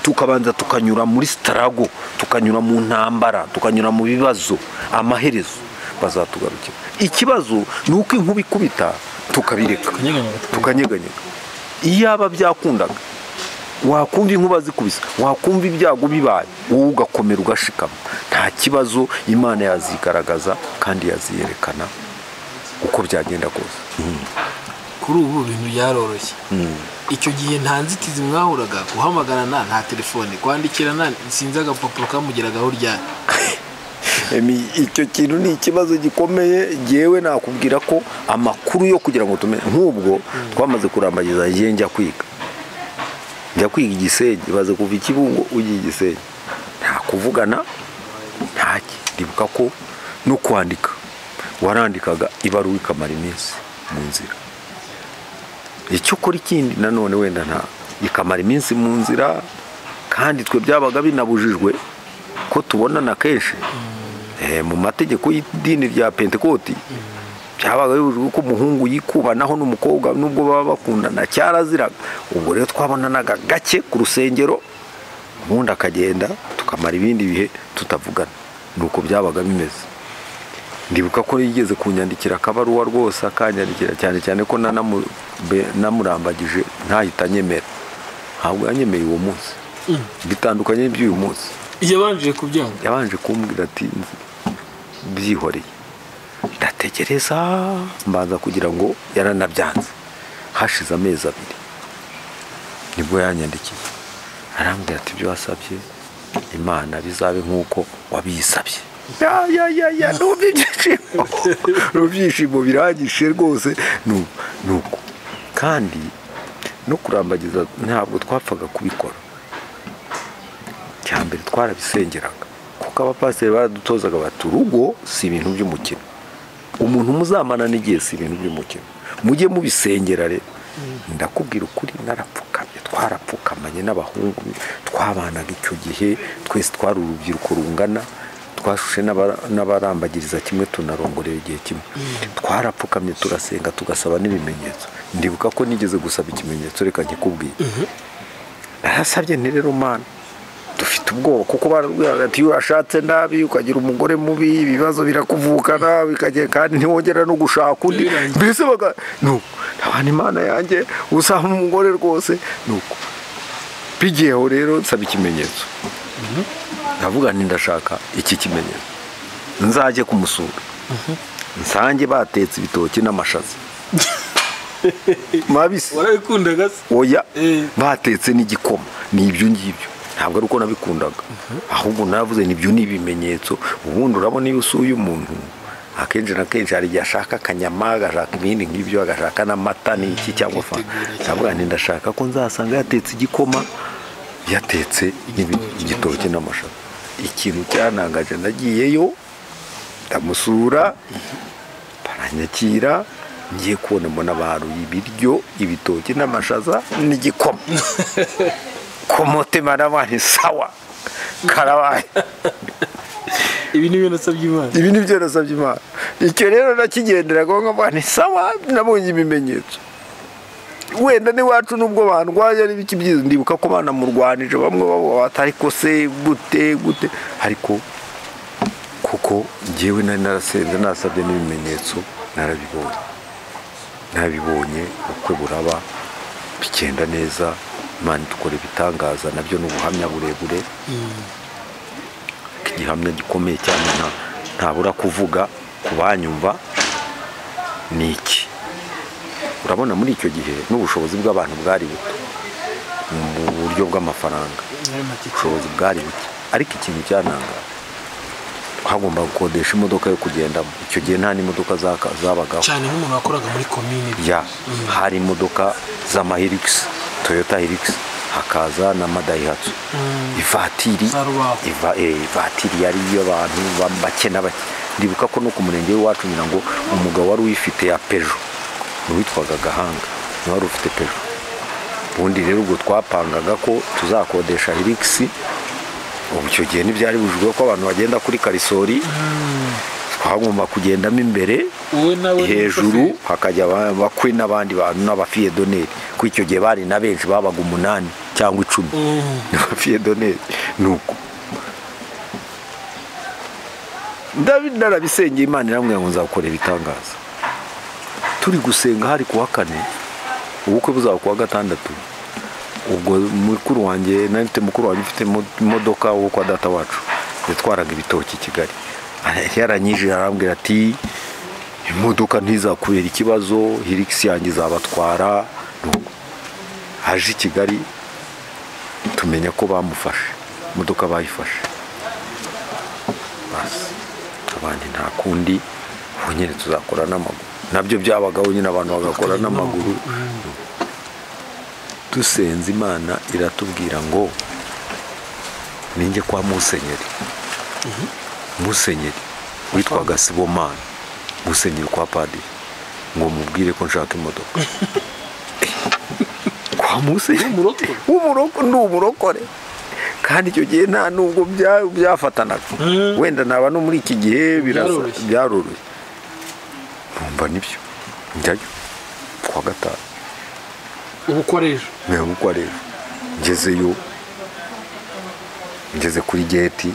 tukabanza tukanyura muri sitarago tukanyura mu ntambara tukanyura mu bibazo amaherezo bazatugarukira ikibazo ni uko inkuba ikubita tukabireka tukanyeganyega. tukanyeganyega iyaba byakundaga wakumva inkuba zikubise wakumva ibyago bibaye wowe ugakomera ugashikama nta kibazo imana yazigaragaza kandi yaziyerekana uko byagenda kose kuri ubu ibintu byaroroshye icyo gihe nta nzitizi mwahuraga guhamagarana nta telefone kwandikirana sinzi agapapuro kamugeragaho ryari Emi, icyo kintu ni ikibazo gikomeye ngewe nakubwira ko amakuru yo kugira ngo tumenye nk'ubwo twamaze kurambagiza njye njya kwiga njya kwiga igisenge baze kuva ikibungo ujya igisenge nta kuvugana ntaki ndibuka ko no kwandika warandikaga ibaruwa ikamara iminsi mu nzira icyo ukora ikindi nanone wenda nta ikamara iminsi mu nzira kandi twe byabaga binabujijwe ko tubonana kenshi Eh, mu mategeko y'idini rya pentekoti byabaga bibujijwe ko umuhungu yikubanaho n'umukobwa nubwo baba bakundana cyaraziraga ubwo rero twabonanaga gake ku rusengero ubundi akagenda tukamara ibindi bihe tutavugana ni uko byabaga bimeze ndibuka ko yigeze kunyandikira akabaruwa rwose akanyandikira cyane cyane ko nanamu- be- namurambagije ntahita anyemera ntabwo yanyemeye uwo munsi bitandukanye n'iby'uyu munsi yabanje kubyanga yabanje kumbwira ati "Nzi- byihoreye ndategereza mbanza kugira ngo yaranabyanze hashize amezi abiri nibwo yanyandikiye arambwira ati ibyo wasabye imana bizabe nk'uko wabisabye ya ya ya ya numva ibyishimo numva ibyishimo birangije rwose nu- nuko kandi no kurambagiza ntabwo twapfaga kubikora cya mbere twarabisengeraga kuko abapasiteri baradutozaga bati urugo si ibintu by'umukino umuntu muzamanana igihe si ibintu by'umukino mujye mubisengera rero ndakubwira ukuri narapfukamye twarapfukamanye n'abahungu twabanaga icyo gihe twese twari urubyiruko rungana twashushe n'abara- n'abarambagiriza kimwe tunarongorera igihe kimwe twarapfukamye turasenga tugasaba n'ibimenyetso ndibuka ko nigeze gusaba ikimenyetso reka nkikubwire narasabye nti rero mana dufite ubwoba kuko barabwiraga ati iyo washatse nabi ukagira umugore mubi ibibazo birakuvukana bikagera kandi ntiwongera no gushaka undi Birangiye. mbese baga nuko ntabana imana yanjye usanga umugore rwose nuko bigiyeho rero nsaba ikimenyetso ndavuga nti ndashaka iki kimenyetso nzajye kumusura nsange batetse ibitoki n'amashaza mabisi warabikundaga se oya Eh. batetse n'igikoma ni ibyo ngibyo ntabwo ari uko nabikundaga ahubwo navuze nibyo ni ibimenyetso ubundi urabona iyo usuye umuntu akenshi na kenshi hari igihe ashaka akanyama agashaka ibindi nk'ibyo agashaka n'amata n'iki cyangwa fa Akitegura ndavuga nti ndashaka ko nzasanga yatetse igikoma yatetse n'ibi- Igitoki igitoki n'amashaza ikintu cyanangaje nagiyeyo ndamusura baranyakira ngiye kubona mbona baruye ibiryo ibitoki n'amashaza n'igikoma ku mutima nabanye sawa karabaye ibi ni ibintu nasabye imana ibi ni byo nasabye imana icyo rero nakigenderaga nkabane sawa nabonye ibimenyetso wenda n'iwacu n'ubwo bandwaye ari biki byiza ndibuka ko banamurwanije bamwe bavuga bati ariko se gute gute ariko kuko njyewe nari narasenze nasabye n'ibimenyetso narabibonye nabibonye ubukwe buraba bigenda neza imana dukora ibitangaza nabyo ni ubuhamya burebure igihamya gikomeye cyane nta- ntabura kuvuga ku banyumva ni iki urabona muri icyo gihe n'ubushobozi bw'abantu bwari buto mu buryo bw'amafaranga ubushobozi bwari buke ariko ikintu cyananga hagomba gukodesha imodoka yo kugendamo icyo gihe nta n'imodoka zaka- zabagaho cyane nk'umuntu wakoraga muri komine ya hari imodoka z'amahirigisi toyota hirigisi hakaza na madayihatsu ivatiri Za Rubavu. iva- eh, ivatiri yari iy'abantu ba- bake na bake ndibuka ko no ku murenge w'iwacu ngira ngo umugabo wari uyifite ya pejo witwaga gahanga niwe wari ufite pejo ubundi rero ubwo twapangaga ko tuzakodesha hirigisi ubu icyo gihe ntibyari bujijwe ko abantu bagenda kuri karisori twagomba kugendamo imbere wowe nawe hejuru hakajya aba- abakwe n'abandi bantu n'abafiyedoneri kuko icyo gihe bari na benshi babaga umunani cyangwa icumi n'abafiyedoneri nuko David narabisengeye Imana iramubwira ngo nzagukorera ibitangaza turi gusenga hari kuwa kane ubukwe buzaba kuwa gatandatu ubwo mukuru wanjye nari mfite mukuru wanjye ufite mo- imodoka wo kwa data wacu yatwaraga ibitoki i Kigali Ara- yaranyije arambwira ati imodoka ntizakubera ikibazo hirigisi yanjye izabatwara Nuko aje i Kigali tumenya ko bamufashe imodoka bayifashe basi abandi nta kundi ubu nyine tuzakora n'amaguru nabyo byabagaho nyine abantu bagakora n'amaguru dusenze imana iratubwira ngo ninjye kwa musenyeri musenyeri witwaga sibomana musenyeri kwa padiri ngo mubwire ko nshaka imodoka kwa musenyeri W'umurokore? w'umurokore ni umurokore kandi icyo gihe nta nubwo bya- byafatanaga Mm. wenda naba no muri iki gihe birasa Byaroroshye. byaroroshye numva nibyo njyayo kuwa gatanu ubukoresha ntabwo uko ari ejo ngezeyo ngeze kuri geti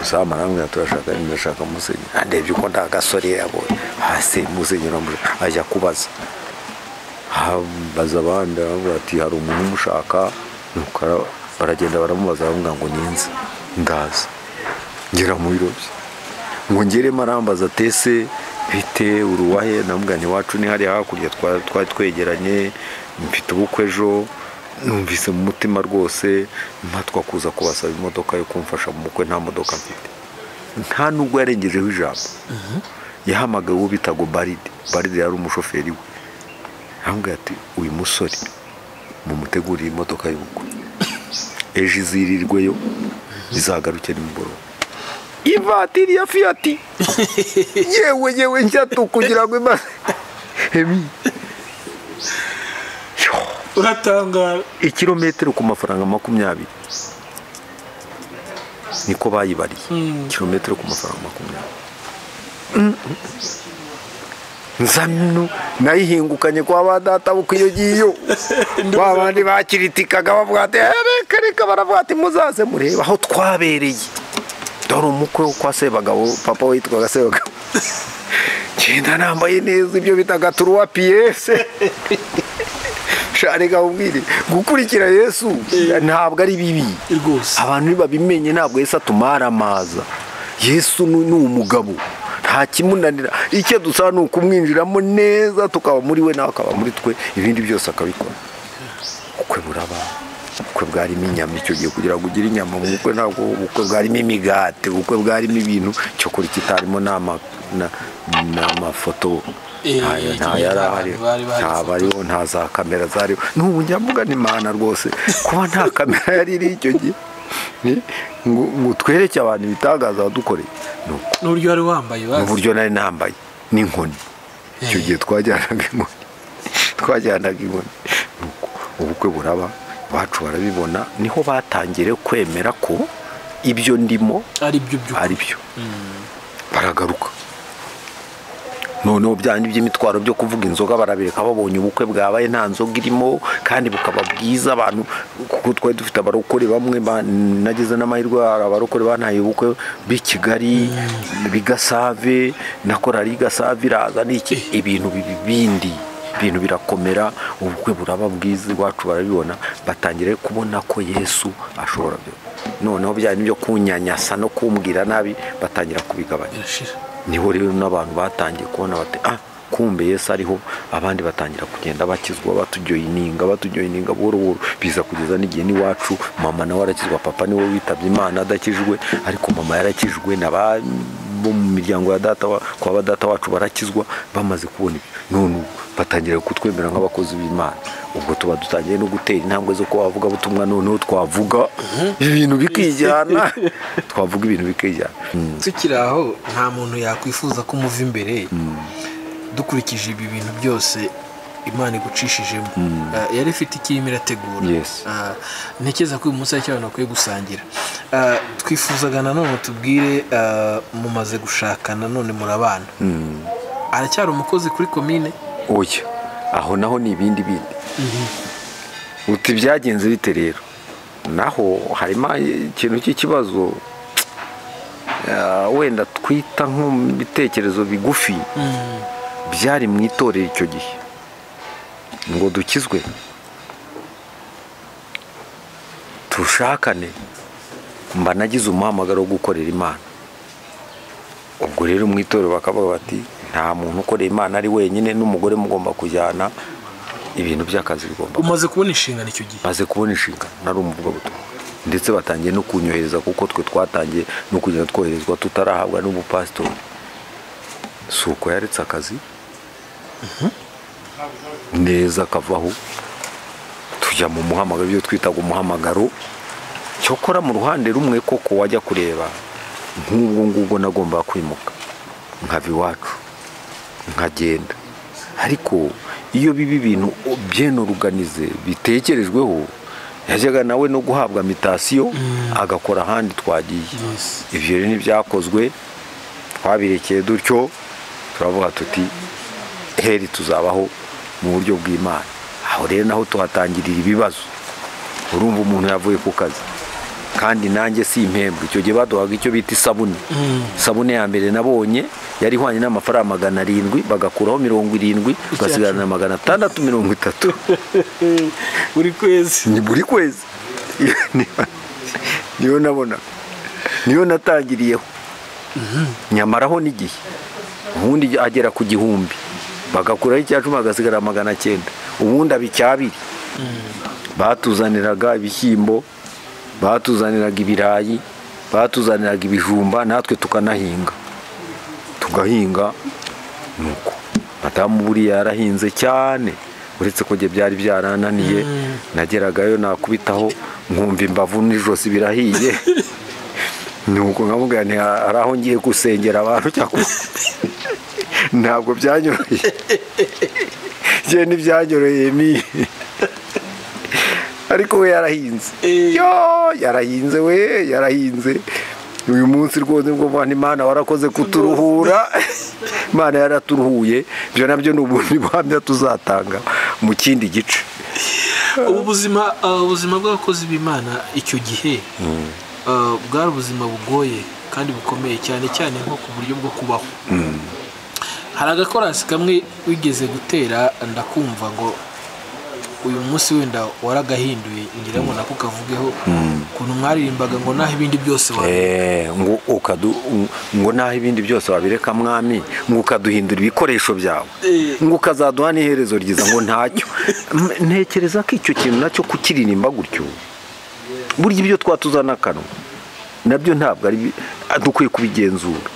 uzamara arambwira turashaka ndashaka musenyeri andebye uko nta gasore yabonye hasi musenyeri amuje ajya kubaza abaza abandi aramubwira ati hari umuntu umushaka nuko ara- baragenda baramubaza aramubwira ngo ninze ndaza ngera mu biro bye ngo ngeremo arambaza tese bite uruwahe namugani wacu ni hariya hakurya twa- twari twegeranye mfite ubukwe ejo numvise mu mutima rwose mpatwa kuza kubasaba imodoka yo kumfasha mu bukwe nta modoka mfite nta nubwo yarengejeho ijambo yahamagawe uwo bitaga baride baride yari umushoferi we aramubwira ati uyu musore mumutegurire imodoka y'ubukwe ejo izirirweyo izagaruke nimugoroba ivatiri ya fiyati yewe yewe njyatu kugira ngo imaze Emi. Yo. uratangara ikirometero ku mafaranga makumyabiri niko bayibariye ikirometero ku mafaranga makumyabiri nza mino nayihingukanye kwa ba data buko iyo ngiyo ba bandi bakiritikaga bavuga ati "Eh, reka reka baravuga ati muzaze murebe aho twabereye dore umukwe wo kwa sebagabo papa witwaga sebagabo genda nambaye neza ibyo bitaga turuwa piyese shareka ubwire gukurikira yesu ntabwo ari bibi rwose abantu ntibabimenye ntabwo yesu atumara amaza yesu ni ni umugabo nta kimunanira icyo dusaba ni ukumwinjiramo neza tukaba muri we nawe akaba muri twe ibindi byose akabikora ubukwe buraba ubukwe bwarimo inyama icyo gihe kugira ngo ugire inyama mu bukwe ntabwo ubukwe bwarimo imigati ubukwe bwarimo ibintu cyo kurya kitarimo n'ama- na- n'amafoto Eh, nta nta yari ahari bari bahari nta bariho nta za kamera zariho n'ubu njya mugana imana rwose kuba nta kamera yari iri icyo gihe ni- ngo ngo twereke abantu ibitangaza wadukoreye ni uko n'uburyo wari wambaye mu bazi buryo nari nambaye n'inkoni icyo gihe twajyanaga inkoni twajyanaga inkoni ni uko ubukwe buraba iwacu barabibona niho batangire kwemera ko ibyo ndimo ari byo byo ari byo baragaruka noneho byanyu by'imitwaro byo kuvuga inzoga barabireka babonye ubukwe bwabaye nta nzoga irimo kandi bukaba bwiza abantu kuko twari dufite abarokore bamwe ba- nagize n'amahirwe hari abarokore bantaye ubukwe b'i kigali bigasave na korari gasave iraza n'iki ibintu bibi bindi ibintu birakomera ubukwe buraba bwiza iwacu barabibona batangire kubona ko yesu ashobora byo noneho bya byo kunyanyasa no kumbwira nabi batangira kubigabanya birashira niho rero n'abantu batangiye kubona bati ah kumbe yesu ariho abandi batangira kugenda bakizwa batujoyininga batujoyininga buhoro buhoro biza kugeza n'igihe n'iwacu mama nawe arakizwa papa niwe witabye imana adakijwe ariko mama yarakijwe na ba bo mu miryango ya data wa- kwa ba data wacu barakizwa bamaze kubona ibyo none ubu batangira kutwemera nk'abakozi b'imana ubwo tuba dutangiye no gutera intambwe zo kuba bavuga butumwa noneho twavuga ibintu bikijyana twavuga ibintu bikijyana Mm. tukiri aho nta muntu yakwifuza ko umuva imbere dukurikije ibi bintu byose imana igucishijemo Ah, yari ifite ikirimo irategura Yes. Ah, ntekereza ko uyu munsi hari icyo abantu bakwiye gusangira Ah, twifuzaga nanone tubwire ah, mumaze gushaka nanone murabana aracyari umukozi kuri komine oya aho naho ni ibindi bindi uti byagenze bite rero naho harimo ikintu cy'ikibazo Ah, wenda twita nko mu bitekerezo bigufi byari mu itorero icyo gihe ngo dukizwe tushakane mba nagize umuhamagaro wo gukorera imana ubwo rero mu itorero bakavuga bati nta muntu ukorera imana ari wenyine n'umugore mugomba kujyana ibintu by'akazi bigomba umaze kubona inshingano icyo gihe maze kubona inshingano nari umuvugabutumwa ndetse batangiye no kunyohereza kuko twe twatangiye no kugenda twoherezwa tutarahabwa n'ubupasitori si uko yaretse akazi neza akavaho tujya mu muhamagaro ibyo twitaga umuhamagaro cyokora mu ruhande rumwe koko wajya kureba nk'ubwo ngubwo nagombaga kwimuka nkava iwacu nkagenda ariko iyo biba ibintu byenoruganize bitekerejweho yajyaga nawe no guhabwa mitasiyo agakora ahandi twagiye Yes. ibyo rero ntibyakozwe twabirekeye dutyo turavuga tuti heri tuzabaho mu buryo bw'imana aho rero naho tuhatangirira ibibazo urumva umuntu yavuye ku kazi kandi nanjye si impembwe icyo gihe baduhaga icyo bita isabune isabune ya mbere nabonye yari ihwanye n'amafaranga magana arindwi bagakuraho mirongo irindwi ugasigarana magana atandatu mirongo itatu buri kwezi ni buri kwezi niyo nabona niyo natangiriyeho nyamaraho n'igihe ubundi agera ku gihumbi bagakuraho icya cumi hagasigara magana cyenda ubundi aba icya abiri batuzaniraga ibishyimbo batuzaniraga ibirayi batuzaniraga ibijumba natwe tukanahinga tugahinga nuko madamu buriya yarahinze cyane uretse ko njye byari byarananiye nageragayo nakubitaho nkumva imbavu n'ijosi birahiye nuko nkamubwira nti hari aho ngiye gusengera abantu cyangwa ntabwo byanyoroheye njye ntibyanyoroheye ni ariko we yarahinze Eh. yo yarahinze we yarahinze uyu munsi rwose ni bwo mwana imana warakoze kuturuhura imana yaraturuhuye ibyo nabyo ni ubundi buhamya tuzatanga mu kindi gice ubu buzima ah, ubuzima bw'abakozi b'imana icyo gihe ah, bwari ubuzima bugoye kandi bukomeye cyane cyane nko ku buryo bwo kubaho hari agakorasi kamwe wigeze gutera ndakumva ngo uyu munsi wenda waragahinduye ngira ngo nako kavugeho ukuntu mwaririmbaga ngo naho ibindi byose wa Eh, ngo ukadu ngo naho ibindi byose wabireka mwami ngo ukaduhindura ibikoresho byawe Eh. ngo ukazaduha n'iherezo ryiza ngo ntacyo M- ntekereza ko icyo kintu nacyo kukiririmba gutyo burya ibyo twatuzana akanwa nabyo ntabwo ari bi- ah, dukwiye kubigenzura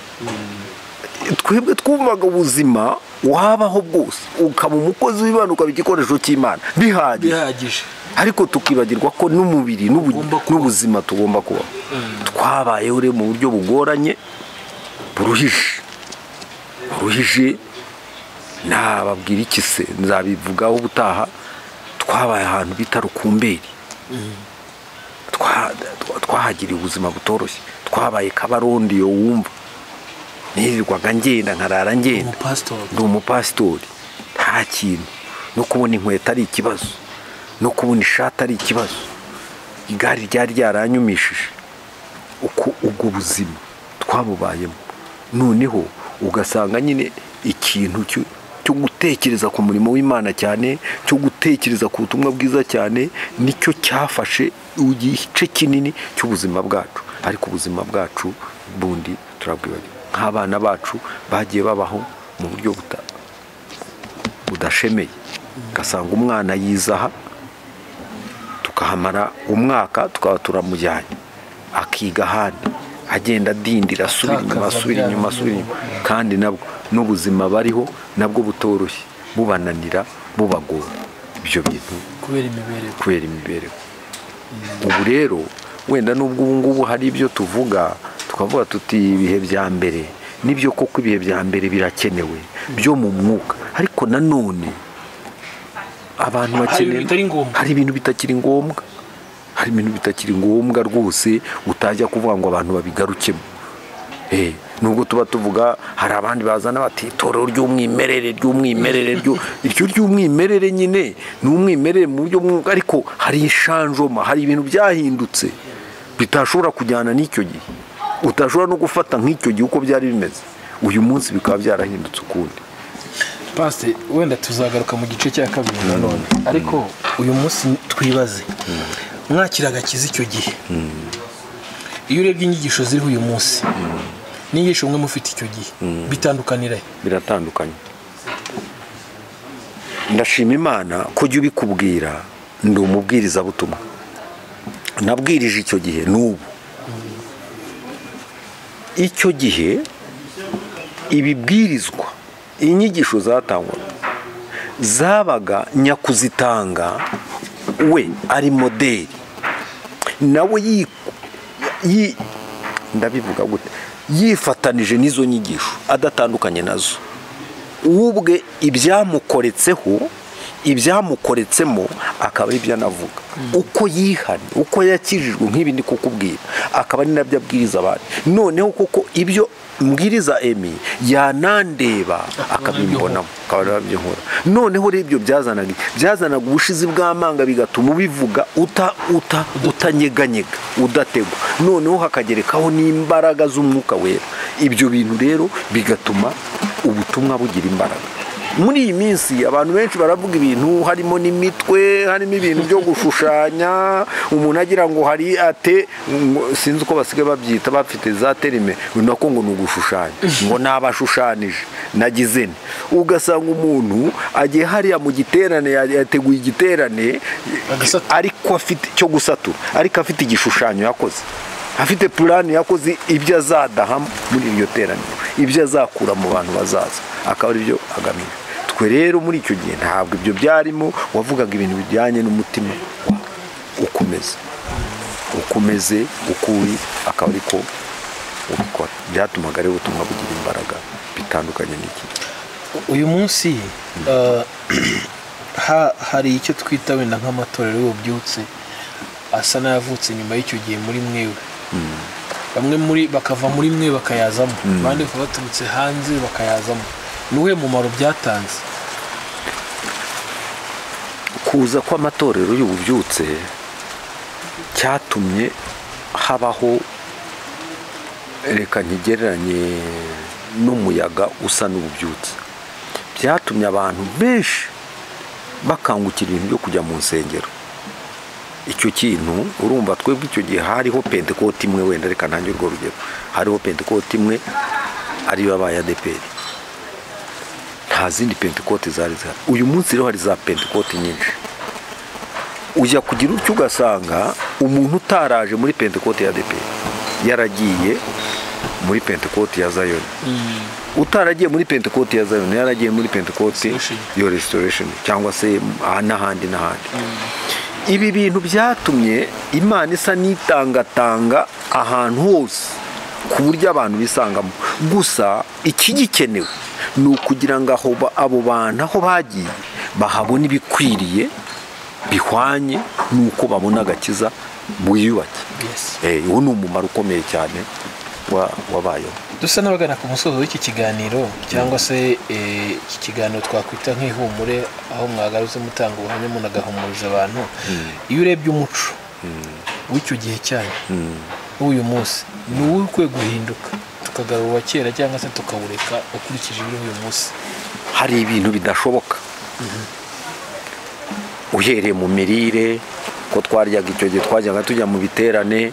twebwe twumvaga ubuzima wabaho bwose ukaba umukozi w'imana ukaba igikoresho cy'imana bihagije bihagije ariko tukibagirwa ko n'umubiri n'ubu- Tugomba kubaho. n'ubuzima tugomba kuba twabayeho rero mu buryo bugoranye buruhije buruhije nababwira iki se nzabivugaho ubutaha twabaye ahantu bita rukumberi Twa- twa- twahagiriye ubuzima butoroshye twabaye kabarondi yo wumva nirirwaga ngenda nkarara ngenda umupasitori ndi umupasitori nta kintu no kubona inkweto ari ikibazo no kubona ishati ari ikibazo igare ryari ryaranyumishije uko ubwo buzima twabubayemo noneho ugasanga nyine ikintu cyo cyo gutekereza ku murimo w'imana cyane cyo gutekereza ku butumwa bwiza cyane nicyo cyafashe igice kinini cy'ubuzima bwacu ariko ubuzima bwacu bundi turabwibari nk'abana bacu bagiye babaho mu buryo buta budashemeye ugasanga umwana yizaha tukahamara umwaka tukaba turamujyanye akiga ahandi agenda adindira asubira inyuma Atakaza asubira bya inyuma asubira inyuma kandi nabwo n'ubuzima bariho nabwo butoroshye bubananira bubagora ibyo bintu kubera imibereho kubera imibereho ubu rero wenda n'ubwo ubu ngubu hari ibyo tuvuga tukavuga tuti ibihe bya mbere nibyo koko ibihe bya mbere birakenewe byo mu mwuka ariko nanone abantu bakeneye ibintu bitari ngombwa. hari ibintu bitakiri ngombwa hari ibintu bitakiri ngombwa rwose utajya kuvuga ngo abantu babigarukemo Eh, nubwo tuba tuvuga hari abandi bazana bati itorero ry'umwimerere ry'umwimerere ryo iryo ry'umwimerere nyine ni umwimerere mu buryo bw'umwuga ariko hari inshanjoma hari ibintu byahindutse bitashobora kujyana n'icyo gihe utashobora no gufata nk'icyo gihe uko byari bimeze uyu munsi bikaba byarahindutse ukundi pasite wenda tuzagaruka mu gice cya kabiri nanone ariko uyu munsi twibaze mwakiraga kiza icyo gihe iyo urebye inyigisho ziriho uyu munsi n'inyigisho mwe mufite icyo gihe bitandukanira he? biratandukanye ndashima imana ko jya ubikubwira ndi umubwirizabutumwa nabwirije icyo gihe n'ubu icyo gihe ibibwirizwa inyigisho zatangwaga zabaga nyakuzitanga we ari modeli nawe yi- yi- ndabivuga gute yifatanije n'izo nyigisho adatandukanye nazo ubwe ibyamukoretseho ibyamukoretsemo akaba aribyo anavuga uko yihanye uko yakijijwe nk'ibi ndi kukubwira akaba ari nabyo abwiriza abandi noneho kuko ibyo mbwiriza emi yanandeba akabimbonamo akaba ari nabyo nkora noneho rero ibyo byazanaga iki? byazanaga ubushizi bw'amanga bigatuma ubivuga uta uta utanyeganyega udategwa noneho hakagerekaho n'imbaraga z'umwuka wera ibyo bintu rero bigatuma ubutumwa bugira imbaraga muri iyi minsi abantu benshi baravuga ibintu harimo n'imitwe harimo ibintu byo gushushanya umuntu agira ngo hari ate ngo- sinzi uko basigaye babyita bafite za terime nako ngo ni ugushushanya ngo nabashushanije nagize nte ugasanga umuntu agiye hariya mu giterane yateguye igiterane Agasatura. ariko afite cyo gusatura ariko afite igishushanyo yakoze afite purani yakoze ibyo azadaha muri iryo teraniro ibyo azakura mu bantu bazaza akaba ari byo agamije twe rero muri icyo gihe ntabwo ibyo byarimo wavugaga ibintu bijyanye n'umutima wawe ukomeze ukomeze ukuri akaba ariko ubikora byatumaga rero ubutumwa bugira imbaraga bitandukanye n'iki uyu munsi eh, ha- hari icyo twita wenda nk'amatorero y'ububyutse asa n'ayavutse nyuma y'icyo gihe muri mwewe bamwe muri bakava muri mwe bakayazamo abandi bakaba baturutse hanze bakayazamo ni uwuhe mumaro byatanze kuza kw'amatorero y'ububyutse cyatumye habaho reka ntigereranye n'umuyaga usa n'ububyutse byatumye abantu benshi bakangukira ibintu byo kujya mu nsengero icyo kintu urumva twebwe icyo gihe hariho pentekote imwe wenda reka ntange urwo rugero hariho pentekote imwe ariyo yabaye adeperi nta zindi pentekote zari zihari uyu munsi rero hari za pentekote nyinshi ujya kugira utyo ugasanga umuntu utaraje muri pentekote ya depe yaragiye muri pentekote ya zayoni utaragiye muri pentekote ya zayoni yaragiye muri pentekote Restoration. yo restoration cyangwa se aha n'ahandi n'ahandi ibi bintu byatumye imana isa n'itangatanga ahantu hose ku buryo abantu bisangamo gusa ikigikenewe ni ukugira ngo aho ba- abo bantu aho bagiye bahabona ibikwiriye bihwanye n'uko babona agakiza bwiyubake Yes. Eh, uwo ni umumaro ukomeye cyane wa- wabayeho dusa n'abagana ku musozo w'iki kiganiro cyangwa se eh, iki kiganiro twakwita nk'ihumure aho mwagarutse mutanga ubuhamya munagahumuriza abantu iyo urebye umuco w'icyo gihe cyanyu w'uyu munsi ni uwo ukwiye guhinduka tukagarura uwa kera cyangwa se tukawureka ukurikije ibiri uyu munsi hari ibintu bidashoboka uhereye mu mirire ko twaryaga icyo gihe twajyaga tujya mu biterane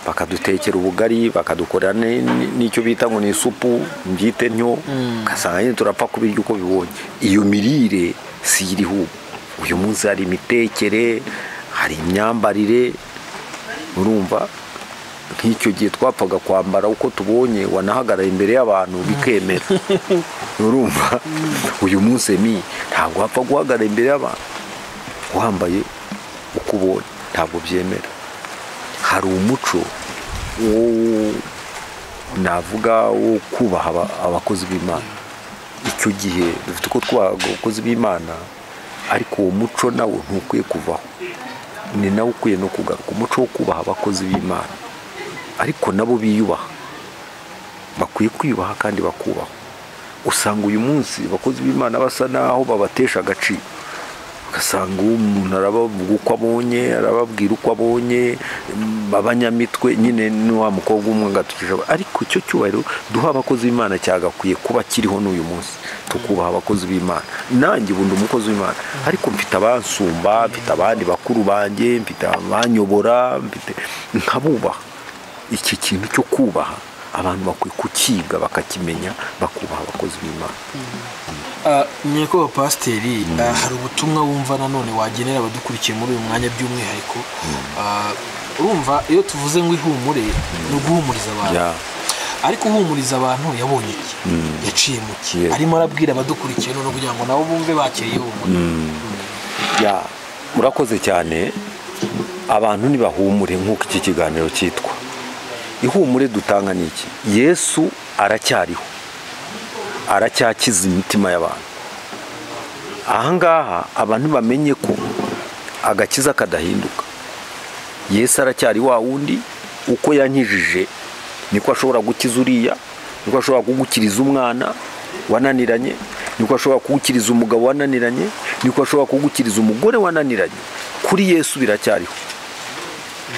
bakadutekera ubugari bakadukorera ni- ni- n'icyo bita ngo ni isupu mbyite ntyo ugasanga nyine turapfa kubirya uko bibonye iyo mirire si iriho ubu uyu munsi hari imitekere hari imyambarire urumva nk'icyo gihe twapfaga kwambara uko tubonye wanahagarara imbere y'abantu bikemera urumva uyu munsi mi ntabwo wapfa guhagarara imbere y'abantu wambaye uko ubonye ntabwo byemera hari umuco wo navuga wo kubaha aba- abakozi b'imana icyo gihe dufite uko twubaha abakozi b'imana ariko uwo muco nawo ntukwiye kuvaho ni nawo ukwiye no kugaruka umuco wo kubaha abakozi b'imana ariko nabo biyubaha bakwiye kwiyubaha kandi bakubahwa usanga uyu munsi abakozi b'imana basa naho babatesha agaciro ugasanga uwo umuntu arabavuga uko abonye arababwira uko abonye mm, abanyamitwe nyine ni wa mukobwa umwe ngo atukije aba- ariko icyo cyubahiro duha abakozi b'imana cyagakwiye kuba kiriho n'uyu munsi tukubaha abakozi b'imana nanjye ubu ndi umukozi w'imana ariko mfite abansumba mfite abandi bakuru banjye mfite abanyobora mfite nkabubaha iki kintu cyo kubaha abantu bakwiye kukiga bakakimenya bakubaha abakozi b'imana Ah, nyakubahwa pasiteri ah, hari ubutumwa wumva nanone wagenera abadukurikiye muri uyu mwanya by'umwihariko Ah, urumva iyo tuvuze ngo ihumure ni uguhumuriza abantu Ya. ariko uhumuriza abantu yabonye iki yaciye mu ki Yes. arimo arabwira abadukurikiye none kugira ngo nabo bumve bakiriye ihumure ya murakoze cyane abantu ntibahumure nk'uko iki kiganiro cyitwa ihumure dutanga ni iki yesu aracyariho aracyakiza imitima y'abantu ahangaha abantu bamenye ko agakiza kadahinduka yesu aracyari wa wundi uko yankijije niko ashobora gukiza uriya niko ashobora kugukiriza umwana wananiranye niko ashobora kugukiriza umugabo wananiranye niko ashobora kugukiriza umugore wananiranye kuri yesu biracyariho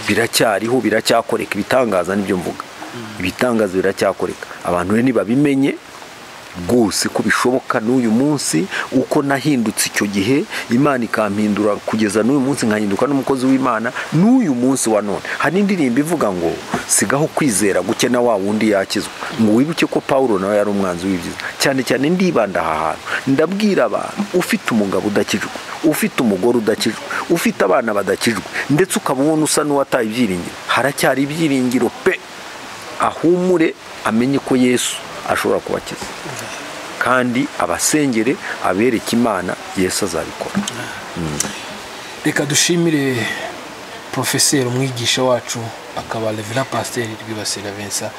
biracyariho biracyakoreka ibitangaza nibyo mvuga ibitangaza biracyakoreka abantu rero ntibabimenye rwose ko bishoboka n'uyu munsi uko nahindutse icyo gihe imana ikampindura kugeza n'uyu munsi nkahinduka n'umukozi w'imana n'uyu munsi wa none hari indirimbo ivuga ngo sigaho kwizera guke na wa wundi yakizwa ngo wibuke ko pawulo nawe yari umwanzi w'ibyiza cyane cyane ndibanda aha hantu ndabwira abantu ufite umugabo udakijwe ufite umugore udakijwe ufite abana badakijwe ndetse ukaba ubona usa n'uwataye ibyiringiro haracyari ibyiringiro pe ahumure amenye ko yesu ashobora kubakiza kandi abasengere abereke imana yesu azabikora reka dushimire porofeseri umwigisha wacu akaba revera pasiteri rwibasira vensa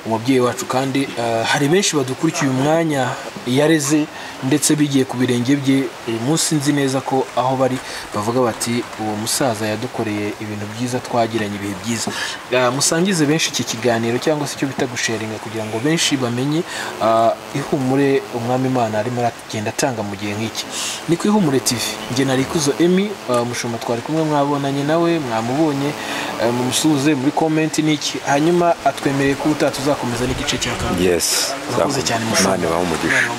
umubyeyi wacu kandi eh, hari benshi badukurikiye umwanya yareze ndetse bigiye ku birenge bye uyu munsi nzi neza ko aho bari bavuga bati uwo musaza yadukoreye ibintu byiza twagiranye ibihe byiza Eh, musangize benshi iki kiganiro cyangwa se icyo bita gusharinga kugira ngo benshi bamenye ah, ihumure umwami imana arimo aragenda atanga mu gihe nk'iki ni ku ihumure tv njye nari kuzo emi ah, mushumba twari kumwe mwabonanye nawe mwamubonye eh, mumusuhuze muri komenti n'iki hanyuma atwemereye ko ubutaha tuzakomeza n'igice cya kabiri yes Murakoze cyane, mushumba. imana ibahe umugisha